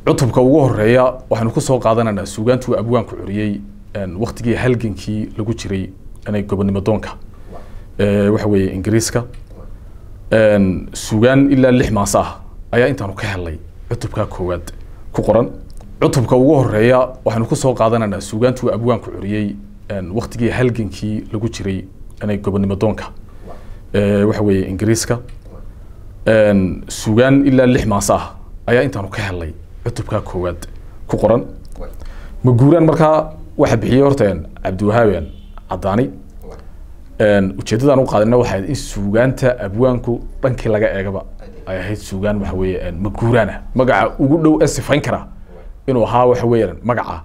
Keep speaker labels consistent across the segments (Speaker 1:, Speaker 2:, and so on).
Speaker 1: cutubka ugu horeeya waxaynu ku soo qaadanaynaa suugaantuu abwaanku curiyey waktigii halgankii lagu jiray inay gobonimo doonka waxa weeye ingiriiska suugaan ilaa lix maase ah ayaa intaanu ka helnay cutubka koowaad ku qoran cutubka ugu horeeya waxaynu ku soo qaadanaynaa suugaantuu abwaanku curiyey waktigii halgankii lagu jiray inay gobonimo doonka waxa weeye ingiriiska suugaan ilaa lix maase ah ayaa intaanu ka helnay cutubka koowaad ku qoran maguuraan markaa waxa bixiyey horta cabdiwahaaben cadaani ujeeddadaan u qaadina waxay ahayd in suugaanta abwaanku dhankii laga eegaba ay ahayd suugaan waxa weeye maguuraana magaca ugu dhow ee sifayn kara inuu ahaa waxa weeyaan magaca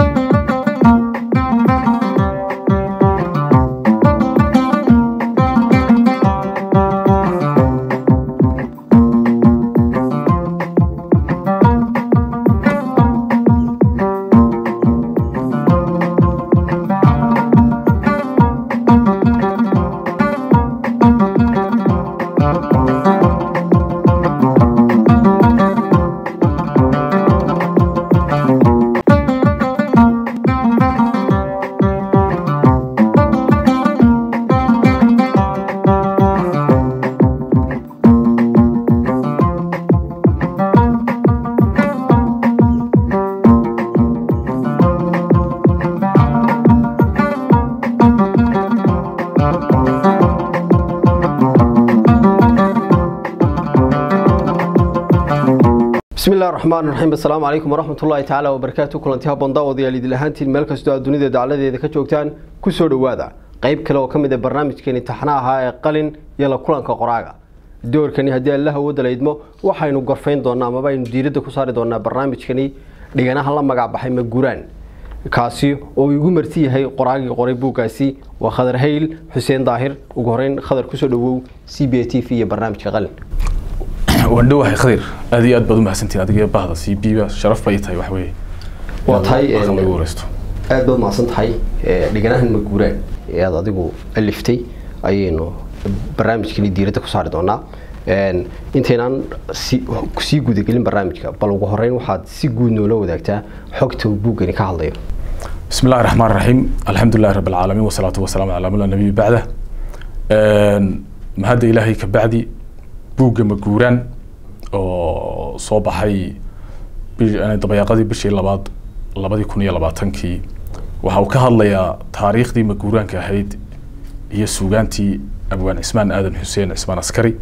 Speaker 2: bismi illahi raxmaan raxiim assalaamu calaykum waraxmatullaahi tacaala wabarakaatu kulanti habboon daawadayaal idil ahaantiin meel kastoo aad dunida dacladeeda ka joogtaan kusoo dhowaada qayb kale oo ka mid a barnaamijkeeni taxna ahaa ee qalin iyo la kulanka qoraaga doorkani haddii alla hawooda la idmo waxaynu gorfayn doonaa amaba aynu diiradda ku saari doonaa barnaamijkani dhiganaha la magac baxay maguraan kaasi oo igu marti yahay qoraagii qoray buuggaasi waa khadar hayl xuseen daahir ugu horeyn khadar kusoo dhawow c b a t v iyo barnaamijka qalin
Speaker 1: waan dhowahay khadir aad iyo aad baad umahadsantiin adiga bahda c b ba sharaf bay tahay waxa weeye
Speaker 2: waa tahay
Speaker 1: Marka lagu wareysto
Speaker 2: aad baad mahadsan tahay dhiganahan maguuraan ee aad adigu aliftay ayaynu barnaamijkani diiradda ku saari doonaa intaynaan si- sii gudagelin barnaamijka bal ugu horeyn waxaad si guud noola wadaagtaa xogta uu buuggani ka hadlayo
Speaker 1: بسم الله الرحمن الرحيم الحمد لله رب العالمين والصلاة والسلام على من لا نبي بعده ما هذا إلهي كبعدي بوج مجوران oo soo baxay bi- yani dabayaaqadii bishii labaad labadii kun iyo labaatankii waxa uu ka hadlayaa taariikhdii maguuraanka ahayd iyo suugaantii abwaan cismaan aadan xuseen cismaan askari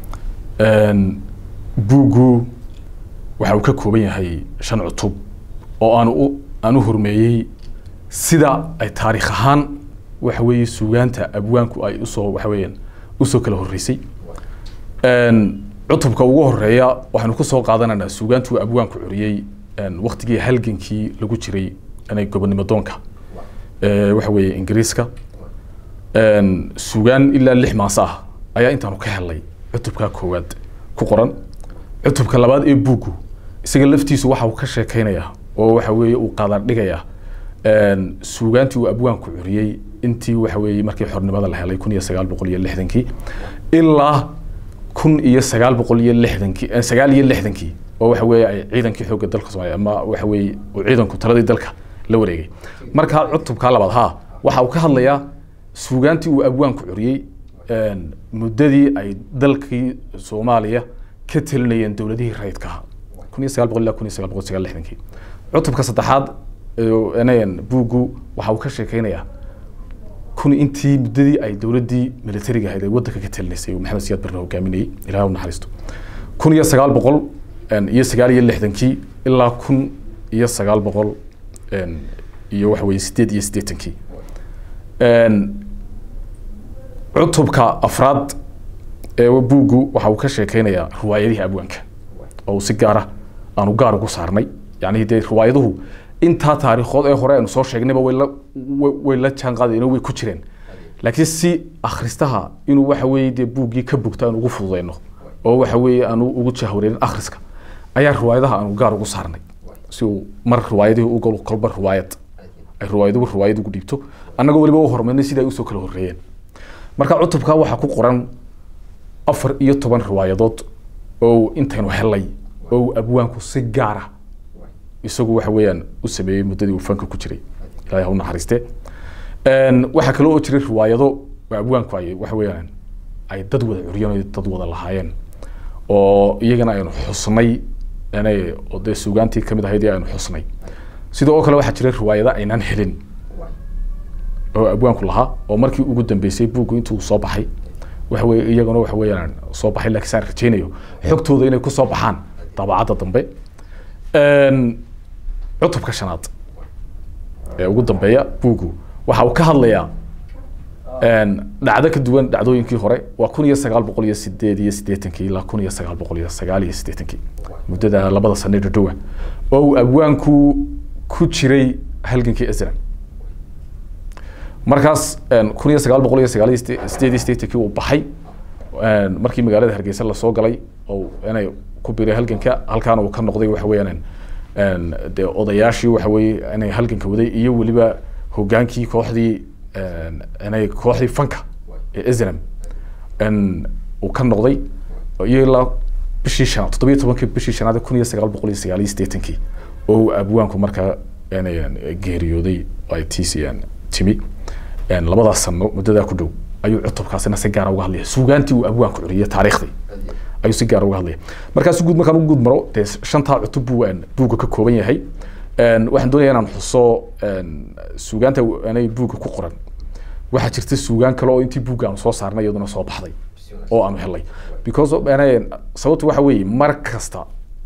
Speaker 1: buuggu waxa uu ka kooban yahay shan cutub oo aan u aan u hormeeyey sida ay taariikh ahaan waxa weeye suugaanta abwaanku ay usoo waxa weeyaan usoo kala horreysay Een, cutubka ugu horeeya waxaynu ku soo qaadanaynaa suugaantuu abwaanku curiyey een, waktigii halgankii lagu jiray inay gobonimo doonka ee, waxa weeye ingiriiska Een, suugaan ilaa lix maase ah ayaa intaanu ka helnay cutubka koowaad ku qoran cutubka labaad ee buuggu isaga laftiisu waxa uu ka sheekeynayaa oo waxa weeye uu qaadardhigayaa een, suugaantii uu abwaanku curiyey intii waxa weeye markii xornimada la helay kun iyo sagaal boqol iyo lixdankii ilaa kun iyo sagaal boqol iyo lixdankii eh, sagaal iyo lixdankii oo waxa weeye ay ciidankii xoogga dalka Soomaaliya ama waxa weeye uu ciidanku taladii dalka la wareegay marka cutubka labaad ha waxa uu ka hadlayaa suugaantii uu abwaanku curiyey een, muddadii ay dalkii Soomaaliya ka talinayeen dowladihii rayidka ahaa kun iyo sagaal boqol ilaa kun iyo sagaal boqol sagaal lixdankii cutubka saddexaad ee, inayan buuggu waxa uu ka sheekeynayaa kun intii muddadii ay dowladdii militariga ahayd ay waddanka ka talinaysay uu maxamed siyaad barre hogaaminayay ilaahay u naxariisto kun iyo sagaal boqol een, iyo sagaal iyo lixdankii ilaa kun iyo sagaal boqol een, iyo waxa weeye sideed iyo siddeetankii Een, cutubka afraad ee buuggu waxa uu ka sheekeynayaa riwaayadihii abwaanka oo uu si gaara aanu gaar ugu saarnay yacni dee riwaayaduhu intaa taariikhood ee hore aynu soo sheegnayba way la way- way la jaan qaadayeen oo way ku jireen laakiin si akhristaha inuu waxa weeye dee buuggii ka bogto aan ugu fududeyno oo waxa weeye aanu ugu jahwareerin akhriska ayaa riwaayadaha aanu gaar ugu saarnay si uu mar riwaayadihii u galo kolba riwaayad ay riwaayaduhu riwaayad ugu dhiibto annagoo weliba u hormarnay sida ay usoo kala horreeyeen marka cutubka waxaa ku qoran afar iyo toban riwaayadood oo uu intaynu helay oo uu abwaanku si gaara isagu waxa weeyaan u sameeyey muddadii uu fanka ku jiray ilaahay ha u naxariiste waxaa kaloo oo jiray riwaayado abwaanku ay waxa weeyaan ay dad wada curiyeen oo dad wada lahaayeen oo iyagana aynu xusnay inay oo dee suugaantii kamid ahayd ee aynu xusnay sidoo oo kale waxaa jiray riwaayado aynaan helin oo abwaanku lahaa oo markii ugu dambeysay buuggu intuu soo baxay waxa weye iyaguna waxa weeyaan soo baxay laakiin saan rajaynayo xogtooda inay kusoo baxaan daabacadda dambe cutubka shanaad ee ugu dambeeya buuggu waxa uu ka hadlayaa dhacdo ka duwan dhacdooyinkii hore waa kun iyo sagaal boqol iyo sideed iyo siddeetankii ilaa kun iyo sagaal boqol iyo sagaal iyo siddeetankii muddada labada sane dhadhowa oo uu abwaanku ku jiray halgankii asram markaas kun iyo sagaal boqol iyo sagaal iyo sideed iyo siddeetankii uu baxay markii magaalada hargeysa lasoo galay oo inay ku biray halganka halkaana uu ka noqday waxa weeyaan dee odayaashii waxa weeye inay halganka waday iyo weliba hogaankii kooxdii inay kooxdii fanka ee islam uu ka noqday iyo ilaa bishii shanaad toddobiyo tobankii bishii shanaad kun iyo sagaal boqol iyo sagaal iyo siddeetankii oo abwaanku markaa geeriyooday ay tiisiyaan timi labadaas sano muddadaa ku dhow ayuu cutubkaasina si gaara uga hadlaya suugaantii uu abwaanku curiyay taariikhdii ayuu si gaara uga hadlaya markaas guud markaan ugu guud maro dee shantaa cutub buu buugga ka kooban yahay waxaan doonaya inaan xuso suugaanta anay buugga ku qoran waxaa jirta suugaan kale oo intii buugga aanu soo saarnay iyaduna soo baxday oo aanu helnay because sababtu waxa weeye mar kasta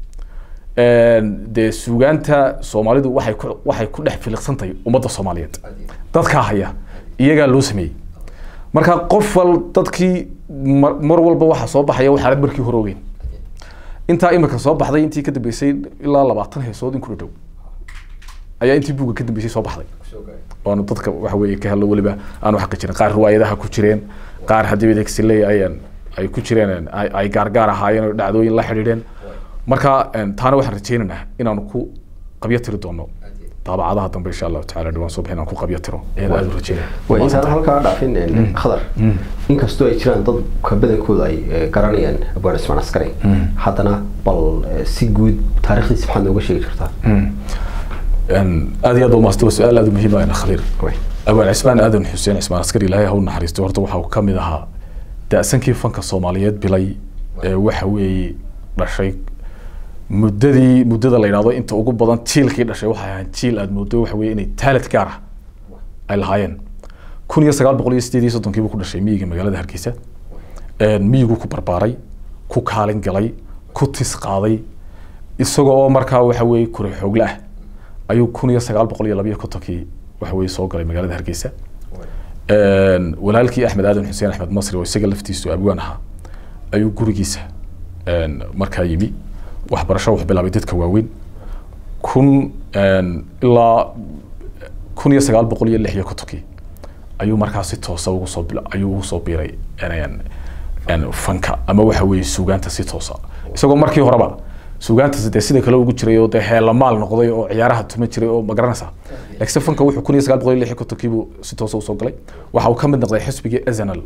Speaker 1: dee suugaanta soomaalidu waxay ku waxay ku dhex filiqsan tahay ummadda soomaaliyeed dadkaa haya iyagaa loo sameeyey marka qof wal dadkii mar mar walba waxaa soo baxaya waxaanad markii hore ogeyn intaa imika soo baxday intii ka dambeysay ilaa labaatan heesood in ku dhow ayaa intii buugga ka dambeysay soo baxday oonu dadka waxa weeye ka hello weliba aanu xaqa jirin qaar riwaayadaha ku jireen qaar haddii degsiley ayaan ay ku jireen ay gaargaar ahaayeen oo dhacdooyin la xidhiidheen marka taana waxaan rajaynaynaa inaanu ku qabyo tiri doono daabacadaha dambe insha allahu tacala dhawaan soo bixin aan ku qabyo tiro ayaan aada u rajaynaya
Speaker 2: waa intaan halkaa dhaafin khadar inkastoo ay jiraan dad ka badankooda ay garanayaan abwaan ismaan askari haddana bal si guud taariikhdiisa maxaad nooga sheegi jirtaa
Speaker 1: aad iyo aad umaasto waa su-aal aad u muhiim ah khaliir abaan cismaan aadan xuseen cismaan askari ilaahay ha u naxariisto horta waxa uu ka mid ahaa da-sankii fanka soomaaliyeed bilay ee waxa weeye dhashay muddadii muddada la yidhahdo inta ugu badan jiilkii dhashay waxay ahayd jiil aad moodo waxa weeye inay taalad gaar ah ay lahaayeen kun iyo sagaal boqol iyo sideed iyo soddonkii buu ku dhashay miyiga magaalada hargeysa miyigu ku barbaaray ku kaalin galay ku tis qaaday isagoo oo markaa waxa weeye kure xoogle ah ayuu kun iyo sagaal boqol iyo labayo kontonkii waxa weeye soo galay magaalada hargeysa walaalkii axmed aadan xuseen axmed masri oo isaga laftiisu abwaan ahaa ayuu gurigiisa markaa yimi waxbarasho wuxuu bilaabay dadka waaweyn kun ilaa kun iyo sagaal boqol iyo lix iyo kontonkii ayuu markaa si toosa ugu soo ayuu ugu soo biiray fanka ama waxa weeye suugaanta si toosa isagoo markii horeba suugaantaas dee sida kale ugu jiray oo dee heelamaal noqday oo ciyaaraha tuma jiray oo ma garanaysaa laakiinse fanka wuxuu kun iyo sagaal boqol iyo lix iyo kontonkii buu si toosa usoo galay waxa uu ka mid noqday xisbigii ezenal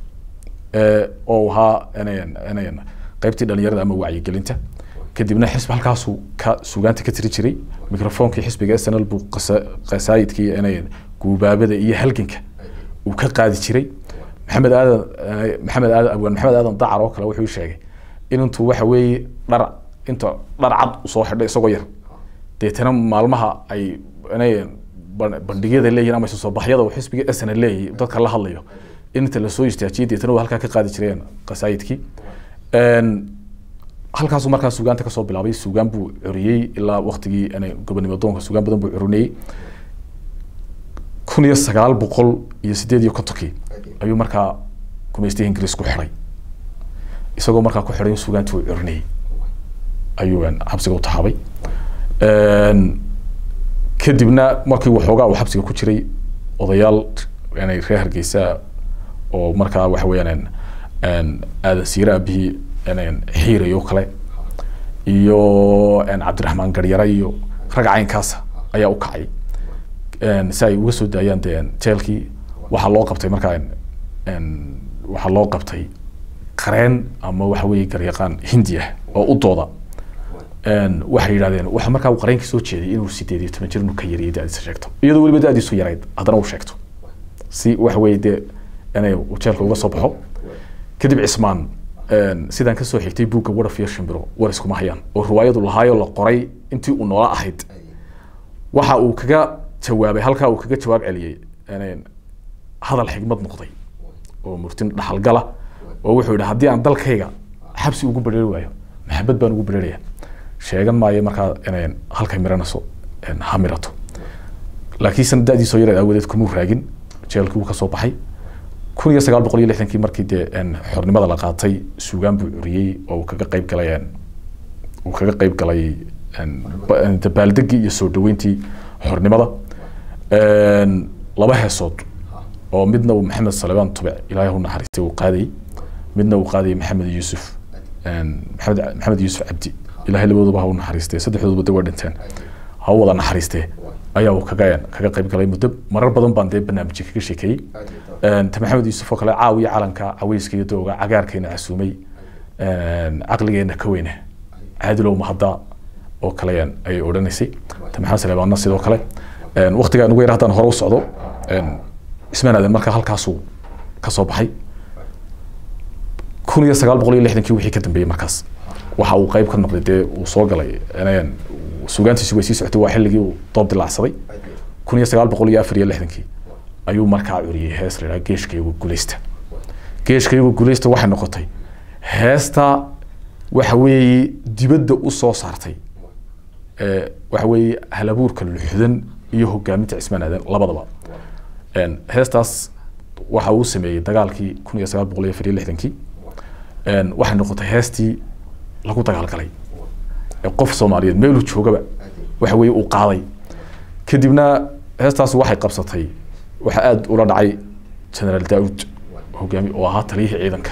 Speaker 1: oo ahaa qaybtii dhalinyarada ama wacyigelinta kadibna xisbi halkaasuu ka suugaanta ka tiri jiray microfonkii xisbiga snl buu qasaayidkii guubaabada iyo halganka uu ka qaadi jiray maxamed aadan maxamed aadan abwaan maxamed aadan dacar oo kale wuxuu sheegay in intuu waxa weeye dhar inta dhar cad usoo xidhay isagoo yar deetana maalmaha ay inay bandhigyada leeyihin ama isu soo baxyada uu xisbiga snl leeyahay dadka la hadlayo in inta lasoo istaajiyay deetana uu halkaa ka qaadi jireen qasaayidkii halkaasuu markaa suugaanta kasoo bilaabay suugaan buu curiyey ilaa waktigii gobonimo doonka suugaan badan buu curinayey kun iyo sagaal boqol iyo sideed iyo kontonkii ayuu markaa gumaystihii ingiriis ku xiday isagoo markaa ku xiday in suugaantii uu curinayey ayuu xabsiga u taxaabay kadibna markii waxoogaa uu xabsiga ku jiray odayaal inay reer hargeysa oo markaa waxa weeyaan aadan siire aabihii xiirayo kale iyo cabdiraxmaan garyare iyo rag caynkaasa ayaa u kacay si ay uga soo daayaan de jeelkii waxaa loo qabtay markaa waxaa loo qabtay qareen ama waxa weeye garyaqaan hindi ah oo u dooda een, waxay yidhahdeen waxa markaa uu qareenka soo jeeday inuu sideed iyo toban jir inuu ka yariyay da-diisa sheegto iyadoo weliba da-diisu yarayd haddana uu sheegto si waxa weeye dee inay uu jeelka uga soo baxo kadib cismaan een, sidaan kasoo xigtay buugga waraf iyo shimbiro war iskuma hayaan oo riwaayadu lahaayoo la qoray intii uu noola ahayd waxa uu kaga jawaabay halkaa uu kaga jawaab celiyey een, hadal xigmad noqday oo murtin dhaxalgala oo wuxuu yidhi haddii aan dalkayga xabsi ugu bedheri waayo maxabad baan ugu bedheraya sheegan maayo markaa inay halkay miranayso een, ha mirato laakiinse da-diisoo yareed aawadeed kumuu raagin jeelkii wuu ka soo baxay kun iyo sagaal boqol iyo lixdankii markii dee een, xornimada la qaatay suugaan buu curiyey oo uu kaga qayb galay een, uu kaga qayb galay een, ba- een, dabaaldegii iyo soo dhaweyntii xornimada Een, laba heesood oo midna uu maxamed salebaan tube ilaahay u naxariistay uu qaadayay midna uu qaadayay maxamed yuusuf een, maxamed maxamed yuusuf cabdi ilaahay labadooduba ha u naxariistay saddexdooduba de waa dhinteen ha u wada naxariistee ayaa uu kaga kaga qayb galay muddo marar badan baan dee barnaamijyo kaga sheekeeyey Een, ta maxamed yuusuf oo kale caawiya calanka caweyska iyo dooga cagaarkeena casuumay een, caqligeena ka weyne caadilow mahadda oo kale een, ayay odhanaysay ta maxamed saleebaanna sidoo kale Een, waqtigaan ugu yar haddaan hore u socdo een, cismaan aadan markaa halkaasuu ka soo baxay kun iyo sagaal boqol iyo lixdankii wixii ka dambeeyey markaas waxa uu qayb ka noqday dee uu soo galay een, suugaantiisi way sii socotay waa xilligii uu doob dilaacsaday kun iyo sagaal boqol iyo afar iyo lixdankii ayuu markaa curiyey hees la yidhaha geeshkaygu gulaysta geeshkaygu gulaysta waxay noqotay heesta waxa weeye dibadda u soo saartay ee, waxa weeye halabuurka luxdan iyo hogaaminta cismaan aadan labadaba Een, heestaas waxa uu sameeyey dagaalkii kun iyo sagaal boqol iyo afar iyo lixdankii Een, waxay noqotay heestii lagu dagaalgalay ee qof soomaaliyeed meeluu joogaba waxa weeye uu qaaday kadibna heestaas waxay qabsatay waxa aada ula dhacay generaal daawud hogaami oo ahaa taliyihii ciidanka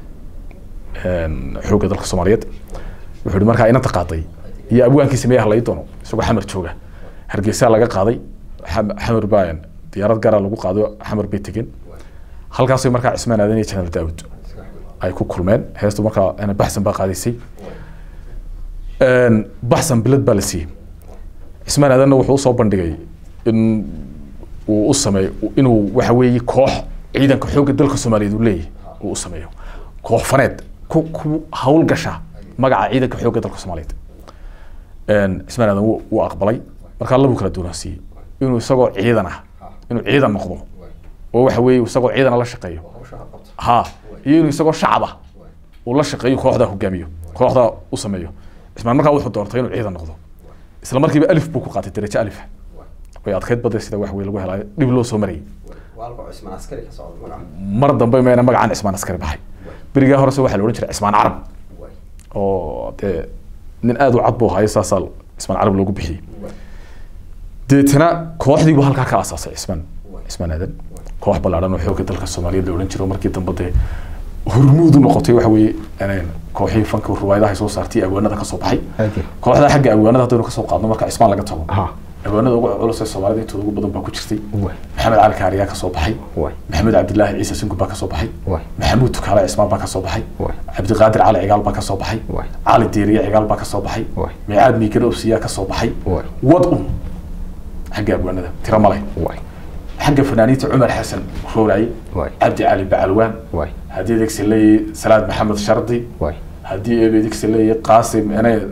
Speaker 1: een, xoogga dalka soomaaliyeed wuxuu yihi markaa inanta qaaday iyo abwaankii sameeyaha lai doono isagoo xamar jooga hargeysaa laga qaaday xam- xamar baa diyaarad gaara lagu qaado xamar bay tegeen halkaasay markaa cismaan aadan iyo generaal daawud ay ku kulmeen heestu markaa ana baxsan baa qaadaysay Een, baxsan bilad baa la siiyey cismaan aadanna wuxuu usoo bandhigay in uu u sameeyo inuu waxa weeye koox ciidanka xoogga dalka soomaaliyeed uu leeyahay uu u sameeyo koox faneed ku ku hawl gasha magaca ciidanka xoogga dalka soomaaliyeed Een, cismaan aadan wuu wuu aqbalay markaa labuu kala duwansiiyey inuu isagoo ciidan ah inuu ciidan noqdo oo waxa weeye isagoo ciidana la shaqeeyo ha iyo inuu isagoo shacab ah uu la shaqeeyo kooxdaa hogaamiyo kooxdaa u sameeyo cismaan markaa wuxuu doortay inuu ciidan noqdo isla markiiba alif buu ku qaatay darajo alif way adkayd badda sida wax wey lagu helaayo dhib loo soo marayay mar dambe mayna magacaan cismaan askari baxay berigaa horese waxaa la odhan jiray cismaan carab oo dee nin aada u cad buu hayo saasaa cismaan carab loogu bixiyey deetana kooxdii buu halkaa ka asaasay cismaan cismaan aadan koox ballaadhan oo xoogga dalka soomaaliyeed la odhan jiro markii dambe dee hormuud u noqotay waxa weeye inay kooxihii fanka ruwaayadaha soo saartay awaanada ka soo baxay kooxda xagga awaanada haddaynu kasoo qaadno marka cismaan laga tago awaanada ugu culus ee soomaalida intooda ugu badan baa ku jirtay maxamed cali kaariyaa ka soo baxay maxamed cabdilaahi ciise singu baa ka soo baxay maxamuud tukaale cismaan baa ka soo baxay cabdiqaadir cali cigaal baa ka soo baxay cali diiriye cigaal baa ka soo baxay miicaad miigana osiyaa ka soo baxay wad un xagga awaanada tiro male xagga fanaaniinta cumar xasan rooraaye cabdi cali bacalwaan haddii adeegsi leeyahay salaad maxamed shardi haddii adeegsi leeyahay qaasim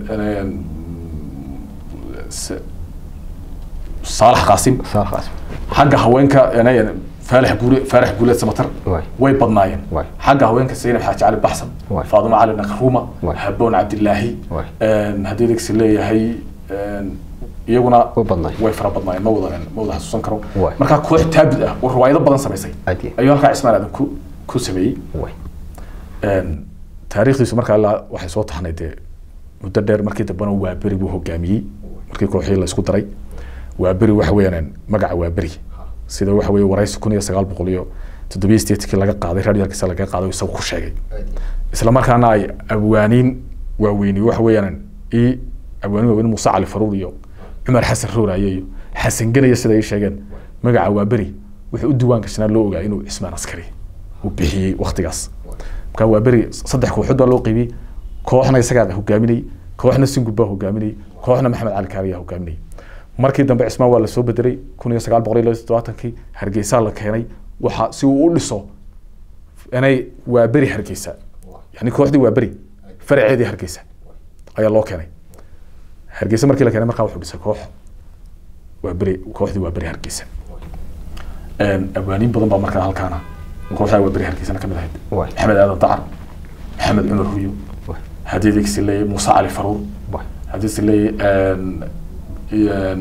Speaker 1: saalax qaasim xagga haweenka faalax guure faarax guuleed samatar way badnaayeen xagga haweenka zaynab xaaji cali baxsan faadimo cali nakruuma haboon cabdilaahi haddii adeegsi leeyahay iyaguna way fara badnaayeen ma wada ma wada xasuusan karo markaa koox taabid ah oo riwaayado badan samaysay ayuu halkaa cismaan aadan ku ku sameeyey taariikhdiisu markaa ilaa waxay soo taxnay dee muddo dheer markii dambena waa beri buu hogaamiyey markii kooxihii la isku daray waa beri waxa weeyaan magaca waa beri sida waxa weeye waraysi kun iyo sagaal boqol iyo toddobiyo sideetkii laga qaaday radio hargeysa laga qaaday isagu ku sheegay isla markaana ay abwaaniin waaweyni waxa weeyaan ii abwaaniin waaweyn muuse cali faruur iyo cumar xasan rooraaye iyo xasan ganaya sida ay sheegeen magaca waa beri wuxuu u diiwaan gashnaa loo ogaa inuu cismaan askari uu bixiyey waktigaas marka waa beri saddex kooxood baa loo qeybiyey kooxna isagaa hogaaminayay kooxna singub baa hogaaminayay kooxna maxamed cali kaariyaa hogaaminayay markii dambe cismaan waa lasoo bedelay kun iyo sagaal boqol iyo todobaatankii hargeysaa la keenay waxa si uu u dhiso inay waa beri hargeysa yani kooxdii waa beri faraceedii hargeysa ayaa loo keenay hargeysa markii la keenay markaa wuxuu dhisay koox waa beri kooxdii waa beri hargeysa abwaaniin badan baa markaa halkaana kooxdaa waa beri hargeysana kamid ahayd maxamed aadan dacar maxamed cumar huyo haddii digsi leeyahay muuse cali faruur haddii si leeyahay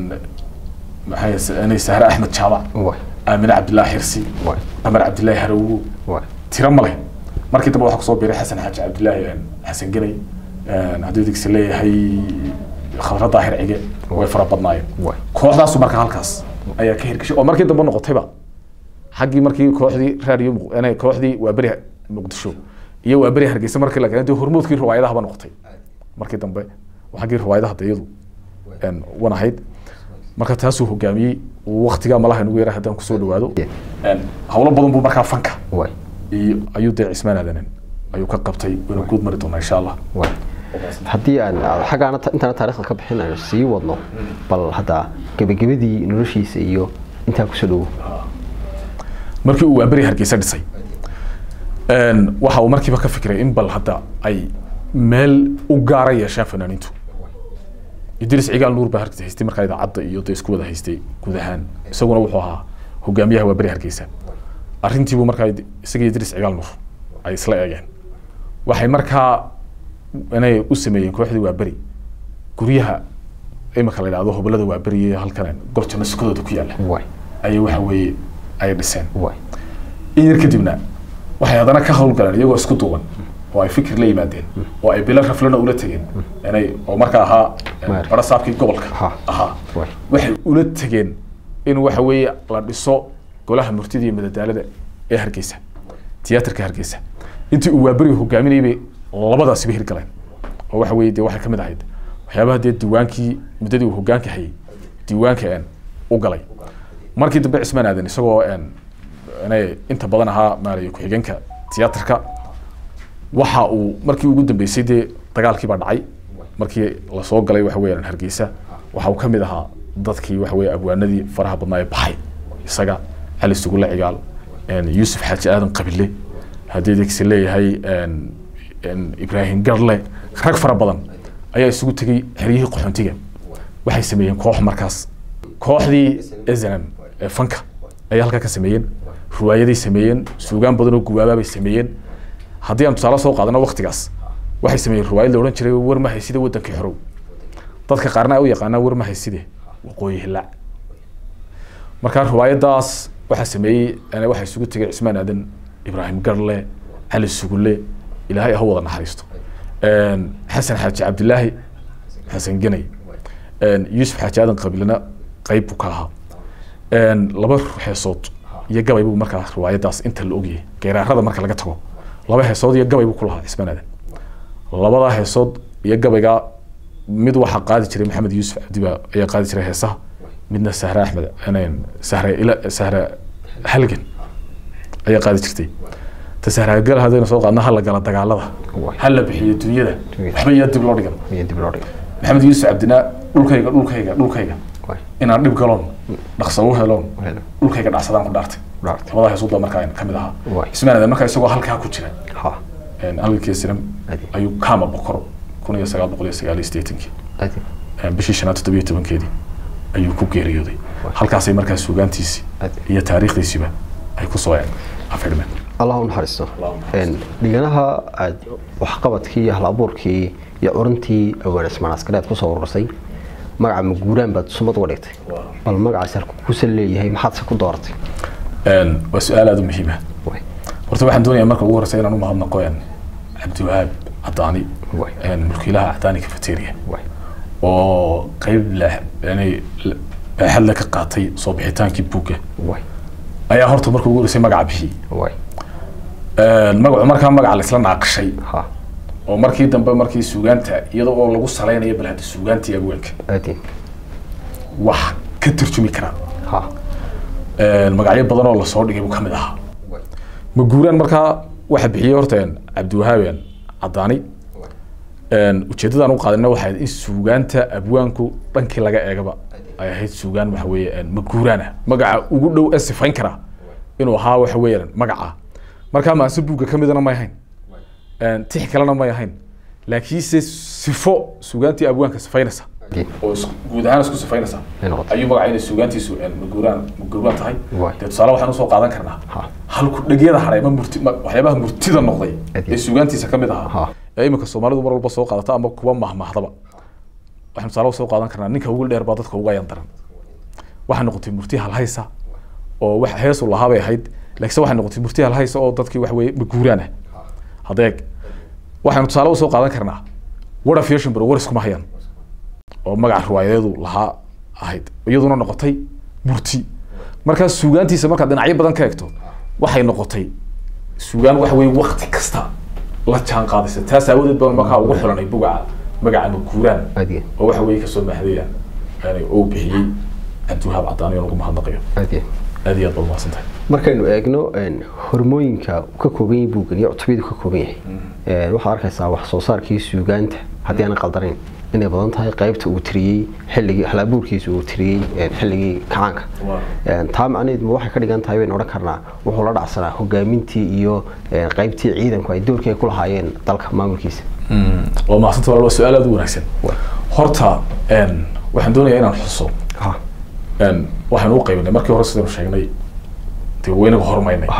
Speaker 1: maxay sahre axmed jaamac aamine cabdillaahi xirsi qamar cabdillaahi harawgo tiro male markii dambe waxaa kusoo biiray xasan xaaji cabdillaahi xasan genay haddii digsi leeyahay khadra daahir cige way fara badnaayeen kooxdaasu marka halkaas ayaa ka hirgashay oo markii dambe noqotayba xaggii markii kooxdii raadiyo kooxdii waa beri muqdisho iyo waa beri hargeysa markii la keenay dee hormuudkii riwaayadahaba noqotay markii dambe xaggii riwaayadaha de iyadu wan ahayd marka taasuu hogaamiyey waktigaa malaha nagu yara haddaan kusoo dhawaado howlo badan buu markaa fanka iyo ayuu dee cismaan aadanen ayuu ka qabtay waynu guud mari doonaa insha allah
Speaker 2: haddii aan xaggaana intaana taarikhda ka bixin aynu sii wadno bal hadda gebagabadii noloshiisa iyo intaa kusoo dhowo
Speaker 1: markii uu waaberi hargeysa dhisay waxa uu markiiba ka fikiray in bal hadda ay meel u gaara yeeshaan fanaaniintu idris cigaal nuur baa hargeysa haystay markaa idaacadda iyo dee isku wada haystay guud ahaan isaguna wuxuu ahaa hogaamiyaha waaberi hargeysa arrintiibuu markaa isaga idris cigaal nuur ay isla eegeen waxay markaa inay u sameeyeen kooxdii waaberi guryaha imika la yidhahdo hobolada waaberi iyo halkan gorjana sukadooda ku yaalla ayay waxa weeye ay dhiseen in yar kadibna waxay haddana ka howlgaleen iyagoo isku duuban oo ay fikir la yimaadeen oo ay bilo raflana ula tegeen inay oo markaa ahaa barasaabkii gobolka ahaa waxay ula tegeen in waxa weeye la dhiso golaha murtida iyo madadaalada ee hargeysa tiyaatarka hargeysa intii uu waaberiga hogaaminayay bay labadaasiba hirgaleen oo waxa weeye dee waxay kamid ahayd waxyaabaha dee diiwaankii muddadii uu hogaanka hayay diiwaanka u galay markii dambe cismaan aadan isagoo inay inta badan ahaa maaraya ku-xigeenka tiyaatarka waxa uu markii ugu dambeysay dee dagaalkii baa dhacay markii lasoo galay waxa weeyaan hargeysa waxa uu ka mid ahaa dadkii waxa weeye abwaanadii faraha badnaa ee baxay isaga cali sugulle cigaal yuusuf xaaji aadan qabile haddii degsi leeyahay ibraahim garle rag fara badan ayaa isugu tegey xeryihii qaxoontiga waxay sameeyeen koox markaas kooxdii snm ee fanka ayay halkaa ka sameeyeen riwaayaday sameeyeen suugaan badan oo gubaabaa bay sameeyeen haddii aan tusaale soo qaadano waktigaas waxay sameeyeen riwaayad la odhan jiray war ma hayside wadankii xorow dadka qaarna ay u yaqaanaa war ma hayside waqooyi hilaac markaa riwaayadaas waxaa sameeyey waxaa isugu tegay cismaan aadan ibraahim garle cali sugulle ilaahay ha wada naxariisto xasan xaaji cabdilaahi xasan genay yuusuf xaaji aadan qabiilna qayb buu ka ahaa laba heesood iyo gabay buu markaa riwaayadaas inta la ogyahay geeraarada marka laga tago laba heesood iyo gabay buu ku lahaa cismaan aadan labadaa heesood iyo gabaygaa mid waxaa qaadi jiray maxamed yuusuf cabdiba ayaa qaadi jiray heesaha midna sahre axmed sahre ila sahre halgan ayaa qaadi jirtay ta sahragal haddaynu soo qaadno hala gala dagaalada hala bixiyo dunyada waxba yaa dib loo dhigan maxamed yuusuf cabdina dhulkayga dhulkayga dhulkayga inaan dhib galoon dhaqso u heloon dhulkayga dhacsadaan ku dhaartay labada heesuud baa markaa kamid ahaa ismaan aadan markaa isagoo halkaa ku jira halgankii siram ayuu kama bokor kun iyo sagaal boqol iyo sagaal iyo sideetankii bishii shanaad toddobiyo tobankeedii ayuu ku geeriyooday halkaasay markaa suugaantiisii iyo taariikhdiisiiba ay kusoo afirmeen
Speaker 2: allah u naxariisto dhiganaha aad waxqabadkii iyo halabuurkii iyo curintii awaanismaan askareed kusoo urursay magaca maguuraan baad sumad uga dhigtay bal magacaas halku kusan leeyahay maxaadse ku dooratay
Speaker 1: waa su-aal aada u muhiima horta waxaan doonayaa marka ugu horeysa inaan u mahadnaqo cabdiwahaab cadaani mulkiilaha cadaani cafeteria oo qeyb baaxad le ka qaatay soo bixitaankii buugga ayaa horta marka ugu horeysay magaca bixiyey magacu markaa magaca laisla naaqashay oo markii dambe markii suugaanta iyada oo lagu salaynayo bal hadda suugaantii abweenka wax ka tarjumi karaa magacyo badan oo lasoo dhigay buu kamid ahaa maguuraan markaa waxa bixiyey horta cabdiwahaaben cadaani ujeeddadaan u qaadina waxay ahayd in suugaanta abwaanku dhankii laga eegaba ay ahayd suugaan waxa weeye maguuraan ah magaca ugu dhow ee sifayn karaa inuu ahaa waxa weeyaan magaca markaa maase buugga ka midana may ahayn tix kalena may ahayn laakiinse sifo suugaantii abwaanka sifaynaysa oo guud ahaan isku sifaynaysa ayuu magaca inay suugaantiisu maguuraan maguuraan tahay dee tusaale waxaan usoo qaadan karnaa halku dhegyada hadhay ma murti waxyaabaha murtida noqday ee suugaantiisa ka mid ahaa ee iminka soomaalidu mar walba soo qaadata ama kuwa mahmahdaba waxaan tusaale usoo qaadan karnaa ninka ugu dheer baa dadka uga yan daran waxay noqotay murti halhaysa oo wax heesu lahaa bay ahayd laakiinse waxay noqotay murti halhaysa oo dadkii wax weeye maguuraan ah hadeeg waxaynu tusaale usoo qaadan karnaa wara fiashinbro war iskuma hayaan oo magaca riwaayadeedu lahaa ahayd iyaduna noqotay murti markaa suugaantiisa markaad dhinacyo badan ka eegto waxay noqotay suugaan waxa weye wakti kasta la jaan qaadaysa taas aawadeed baan markaa ugu xulanay bugaca magaca maguuraan oo waxa weye kasoo mahadaya yani oo bixiyey cabdiwahaab cadaan iyo ugu mahadnaqayo aad iyo aad baad mahadsantahay
Speaker 2: markaynu eegno hormooyinka ka kooban yahay buuggan iyo cutubiyadu ka kooban yahay waxaad arkaysaa wax soo saarkii suugaanta haddii aanan qaldanayn inay badan tahay qaybta uu tiriyey xilligii halabuurkiisa uu tiriyey xilligii kacaanka taa macnaheed ma waxay ka dhigan tahay baynu odhan karnaa wuxuu la dhacsanaa hogaamintii iyo qaybtii ciidanku ay doorkii ay ku lahaayeen dalka maamulkiisa
Speaker 1: waa mahadsanta walaal waa su-aal aad u wanaagsan horta waxaan doonayaa inaan xuso waxaan u qaybinay markii hore sidaynu sheegnay dee waynaga horumaynay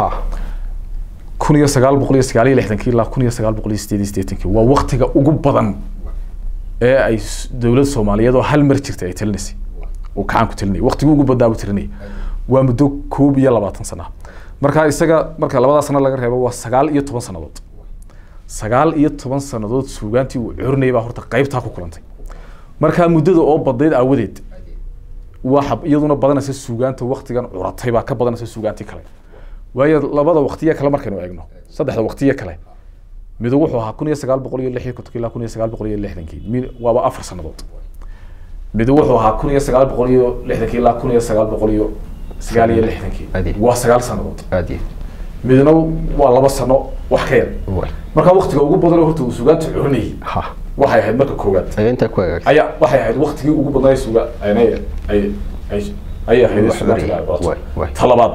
Speaker 1: kun iyo sagaal boqol iyo sagaal iyo lixdankii ilaa kun iyo sagaal boqol iyo sideed iyo siddeetankii waa waktiga ugu badan ee ay dowlad soomaaliyeed oo hal mar jirtay ay talinaysay uu kacaanku talinayay waktigii ugu badnaa buu talinayay waa muddo koob iyo labaatan sana marka isaga marka labadaa sano laga reebo waa sagaal iyo toban sannadood sagaal iyo toban sannadood suugaantii uu curinayay baa horta qaybtaa ku kulantay markaa muddada oo badnayd aawadeed waxa iyaduna badanaysa suugaanta waktigan curatay baa ka badanaysa suugaantii kale waayo labada waktiye kale markaynu eegno saddexda waktiye kale mid wuxuu ahaa kun iyo sagaal boqol iyo lix iyo kontonkii ilaa kun iyo sagaal boqol iyo lixdankii mid waaba afar sannadood mid wuxuu ahaa kun iyo sagaal boqol iyo lixdankii ilaa kun iyo sagaal boqol iyo sagaal iyo lixdankii waa sagaal sannadood midna waa laba sano wax ka yar marka waktiga ugu badan horta uu suugaanta curinayay waxay ahayd marka koowaad ayaa waxay ahayd waktigii ugu badnaa suuga ay ay ayay ahayd suugaanta ta labaad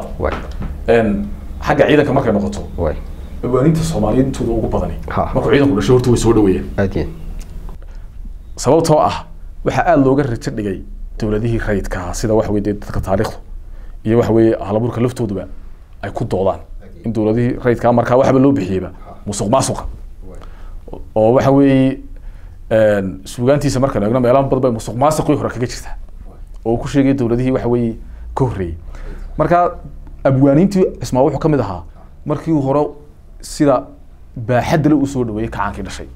Speaker 1: xagga ciidanka markay noqoto awaaninta soomaaliyeed intooda ugu badani markuu ciidanku dhashay horta way soo dhaweeyeen sababtoo ah waxaa aada looga rajo dhigay dowladihii rayidka ahaa sida waxa weye dadka taariikhdu iyo waxa weeye halaburka laftooduba ay ku doodaan in dowladihii rayidka markaa waxba loo bixiyeyba musuq maasuqa oo waxa weeye suugaantiisa markaan eegno meelaha badan bay musuq maasuqii hore kaga jirtaa oo ku sheegay dowladihii waxa weeye ka horreeyey marka abwaaniintii cismaa wuxuu ka mid ahaa markii hore sida baaxadda le usoo dhaweeyey kacaankii dhashay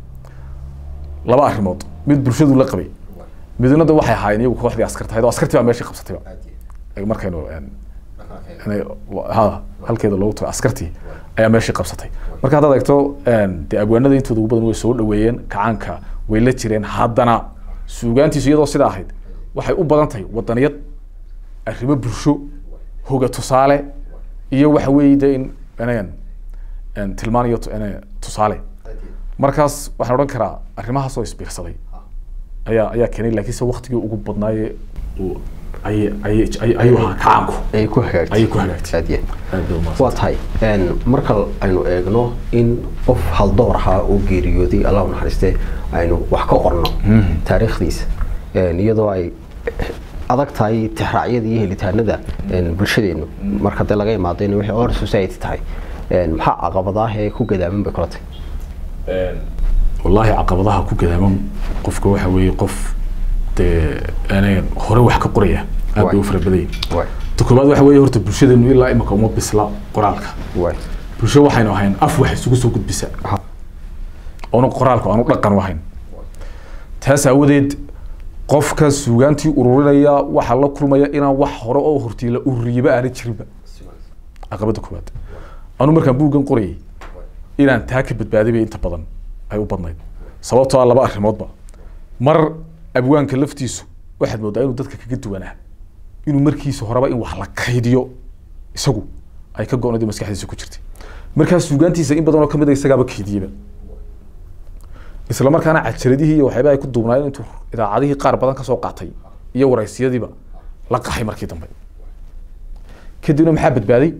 Speaker 1: laba arrimood mid bulshadu la qabay midna da waxay ahaayeen iyagu kooxdii askarta ahayd oo askartii baa meeshii qabsatayba markaynu ha halkeeda loogu tago askartii ayaa meeshii qabsatay marka haddaad eegto dee abwaanada intooda ugu badan way soo dhaweeyeen kacaanka way la jireen haddana suugaantiisu iyadoo sidaa ahayd waxay u badan tahay wadaniyad arrimo bulsho hoga tusaale iyo waxa weeye de in inayan tilmaan iyo tusaale markaas waxaan odhan karaa arrimahaasoo isbiirsaday ayaa ayaa keenay laakiinse waktigii ugu badnaaye ayay ayay ayuu ahaa kacaanku
Speaker 2: ayay ku hagaagtay
Speaker 1: ayay ku hagaagtay
Speaker 2: aad iyo waa tahay marka aynu eegno in qof haldoor ahaa oo geeriyooday allah u naxariiste aynu wax ka qorno taariikhdiisa iyadoo ay adag tahay tixraacyada iyo helitaanada bulshadeenu marka dee laga imaado in wixii or society tahay maxaa caqabadaah ee ku gadaaman bay kula tahay
Speaker 1: wallaahi caqabadaha ku gadaaman qofka waxa weeye qof dee aanay hore wax ka qoraya aad bay u fara badan yihin ta koobaad waxa weeye horta bulshadeenu ilaa imika uma bisla qoraalka bulsho waxaynu ahayn af wax isugu soo gudbisa oona qoraalku aanu dhaqan u ahayn taas aawadeed qofka suugaantii ururinaya waxaa la kulmaya inaan wax hore oo hortiila ururiyiba aana jirinba caqabada koowaad anu markaan buuggan qorayay inaan taa ka badbaaday bay inta badan ay u badnayd sababtoo ah laba arrimoodba mar abwaanka laftiisu waxaad moodaa inuu dadka kaga duwanaa inuu markiisa horeba in wax la kaydiyo isagu ay ka go-nadi maskaxdiisa ku jirtay markaa suugaantiisa in badan oo kamid a isagaaba kaydiyeba isla markaana cajaradihii iyo waxyaabaha ay ku duubnaayeen intuu idaacadihii qaar badan kasoo qaatay iyo waraysiyadiiba la qaxay markii dambe kadibna maxaa badbaaday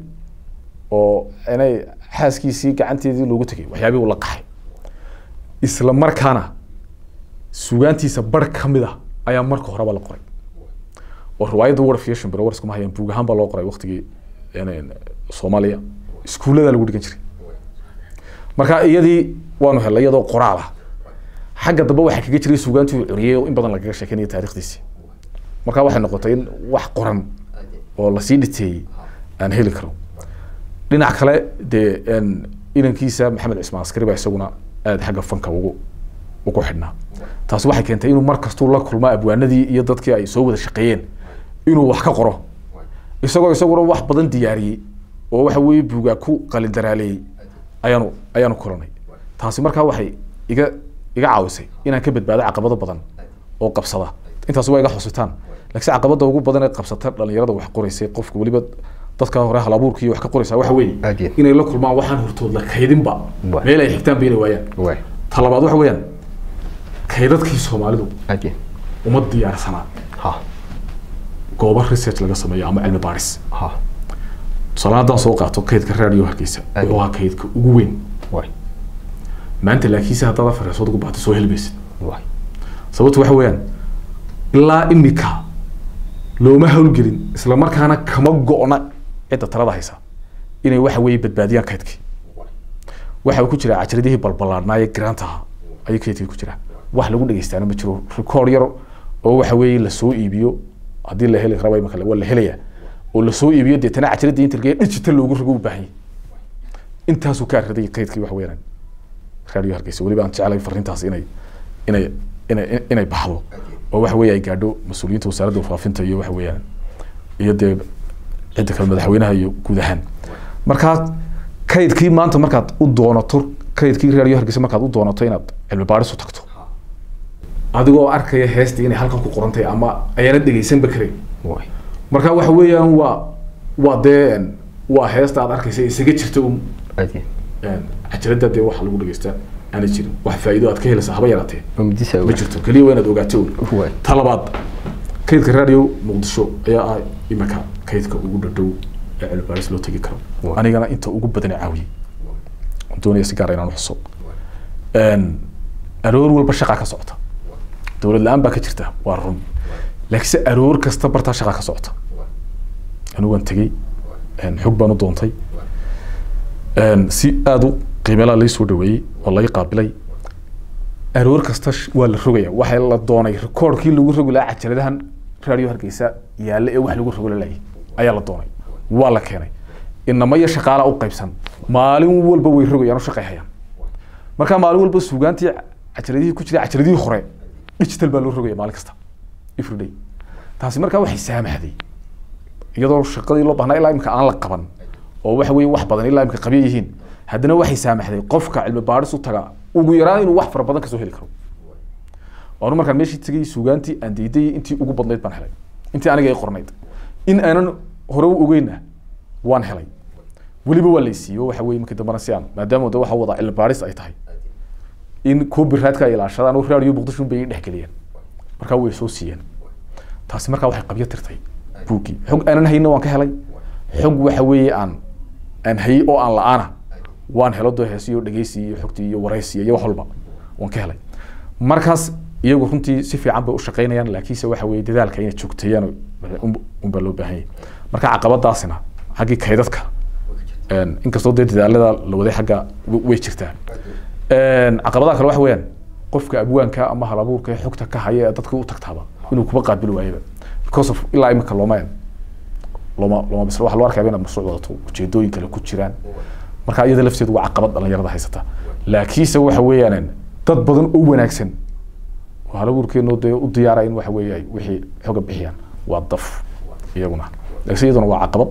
Speaker 1: oo inay xaaskiisii gacanteedii loogu tegay waxyaabihii uu la qaxay isla markaana sugaantiisa bar ka mid ah ayaa marka horeba la qoray oo riwaayadda war fiation biro warskuma hayaan buug ahaan baa loo qoray waqtigii een, soomaaliya iskuullada lagu dhigan jiray marka iyadii waanu helay iyadoo qoraal ah xagga dambe waxaa kaga jiray sugaantii uu curiyey oo in badan lagaga sheekeynaya taarikhdiisii marka waxay noqotay in wax qoran oo lasii dhiteeyey aan heli karo dhinac kale dee een, inankiisa maxamed cismaan askari baa isaguna aada xagga fanka ugu ugu xidhnaa taasi waxay keentay inuu mar kastuu la kulmo abwaanadii iyo dadkii ay soo wada shaqeeyeen inuu wax ka qoro isagoo isaguna wax badan diyaariyey oo waxa weeye buugaa ku qalindaraaleeyey ayaanu ayaanu kulanay taasi markaa waxay iga iga caawisay inaan ka badbaado caqabado badan oo qabsada intaas waa iga xusitaan laakiin caqabada ugu badan ee qabsata dhalinyarada wax qoraysay qofka weliba dadka hore halabuurka iyo wax ka qoraysa waxa weeye
Speaker 2: Aad iyo.
Speaker 1: inay la kulmaan waxaan hortood la kaydinba
Speaker 2: Waay.
Speaker 1: meel ay xigtaan bayna waayaan
Speaker 2: waay
Speaker 1: ta labaad waxa weeyaan kaydadkii soomaalidu
Speaker 2: aad iyo
Speaker 1: uma diyaarsanaa
Speaker 2: ha
Speaker 1: goobo research laga sameeyo ama cilmi baaris
Speaker 2: ha
Speaker 1: tusaale haddaan soo qaato kaydka raadiyo hargeysa
Speaker 2: Aad.
Speaker 1: wuxuu ahaa kaydka ugu weyn
Speaker 2: waay
Speaker 1: maanta laakiinse haddaad afar heesood ugu baxdo soo helmaysid
Speaker 2: waay
Speaker 1: sababtu waxa weeyaan ilaa imika looma hawlgelin isla markaana kama go-na cidda talada haysa inay waxa weeye badbaadiyaan kaydkii waxa uu ku jiraa cajiradihii balbalaadhnaaye garaanta ahaa ayuu kaydkii ku jiraa wax lagu dhegeystaana ma jiro record yar oo waxa weeye lasoo iibiyo haddii la heli raba imika waa la helayaa oo lasoo iibiyo deetana cajiradii inta digital loogu rogo u baahan yahay intaasuu ka araday kaydkii wax weeyaan raadiyo hargeysa weliba aan jeclay fariintaas inay inay inay inay baxdo oo waxa weeye ay gaadho mas-uuliyiinta wasaaradda faafinta iyo waxa weeyaan iyo dee cidda kale madaxweynaha iyo guud ahaan markaa kaydkii maanta markaad u doonato kaydkii raadiyo hargeysa markaad u doonato inaad cilmi baaris u tagto adigoo arkaya heestii inay halkan ku qoran tahay ama ayaana dhegeysanba karayn
Speaker 2: waay
Speaker 1: marka waxa weeyaan waa waa dee waa heesta aad arkaysa isaga jirta un
Speaker 2: aad iyo
Speaker 1: cajalada dee waxa lagu dhegeystaa aana jirin wax faa'iido aad ka helaysa haba yaraatee
Speaker 2: mamdisa
Speaker 1: ma jirto keliya waa inaad ogaato un
Speaker 2: waay
Speaker 1: ta labaad kaydka radio muqdisho ayaa ah imika kaydka ugu dhadhow ee cilmi baaris loo tegi karo
Speaker 2: Waa.
Speaker 1: anigana inta ugu badan ee caawiyey Waan doonaya si gaar ah inaan xuso aroor walba shaqaa ka socota dowlad la-aan baa ka jirta waa run laakiinse aroor kasta bartaa shaqaa ka socota anigu waan tegey een, xog baan u doontay een, si aada u qiimeelaa lai soo dhaweeyey oo lai qaabilay aroor kasta sh- waa la rogaya waxaa la doonay rikoorkii lagu rogi lahaa cajaladahan raadiyo hargeysa yaalla ee wax lagu rogo lalaayay ayaa la doonay waa la keenay inama iyo shaqaala u qaybsan maalin walba way rogayaan u shaqayhayaan marka maalin walba suugaantii cajaladihii ku jira cajaladihii hore digital baa loo rogaya maalin kasta everyday taasi markaa waxay saamaxday iyadoo shaqadii loo baahnaa ilaa imika aan la qaban oo waxa weeye wax badan ilaa imika qabya yihiin haddana waxay saamaxday qofka cilmi baadhis u taga ugu yaraan inuu wax fara badan kasoo heli karo waanu markaan meeshii tegay suugaantii aan diiday intii ugu badnayd baan helay intii aniga ay qornayd in aanan hore u ogeyna waan helay weliba waa laysiiyo waxa weye markii dambena si aan maadaama de waxa wada cilmi baadhis ay tahay in copyrightka ay ilaashadaan oo raadiyo muqdisho bay dhexgeliyeen markaa way soo siiyeen taasi markaa waxay qabyo tirtay buuggii xog aanan hayna waan ka helay xog waxa weeye aan aan hayey oo aan la-aana waan helo doo heesiyo dhegeysi iyo xogtii iyo waraysi iyo wax walba waan ka helay markaas iyagu runtii si fiican bay u shaqeynayaan laakiinse waxa weeye dadaalka inay joogteeyaan un- unbaa loo baahan yahay marka caqabadaasina xaggii kaydadka een, inkastoo dee dadaalada la waday xagga w- way jirtaa Een, caqabadaha kale waxa weeyaan qofka abwaanka ama halabuurka ee xogta ka haya ee dadka u tagtaaba inuu kuba qaabili waayaba because of ilaa imika looma looma looma bisla waxa loo arkaya inaad mashruuc wadato ujeedooyin kale ku jiraan marka iyada lafteedu waa caqabad dhalinyarada haysata laakiinse waxa weeyaan dad badan oo wanaagsan oo halabuurkeenu dee u diyaara in waxa weeye ay wixii xoga bixiyaan waa daf iyaguna laakiinse iyaduna waa caqabad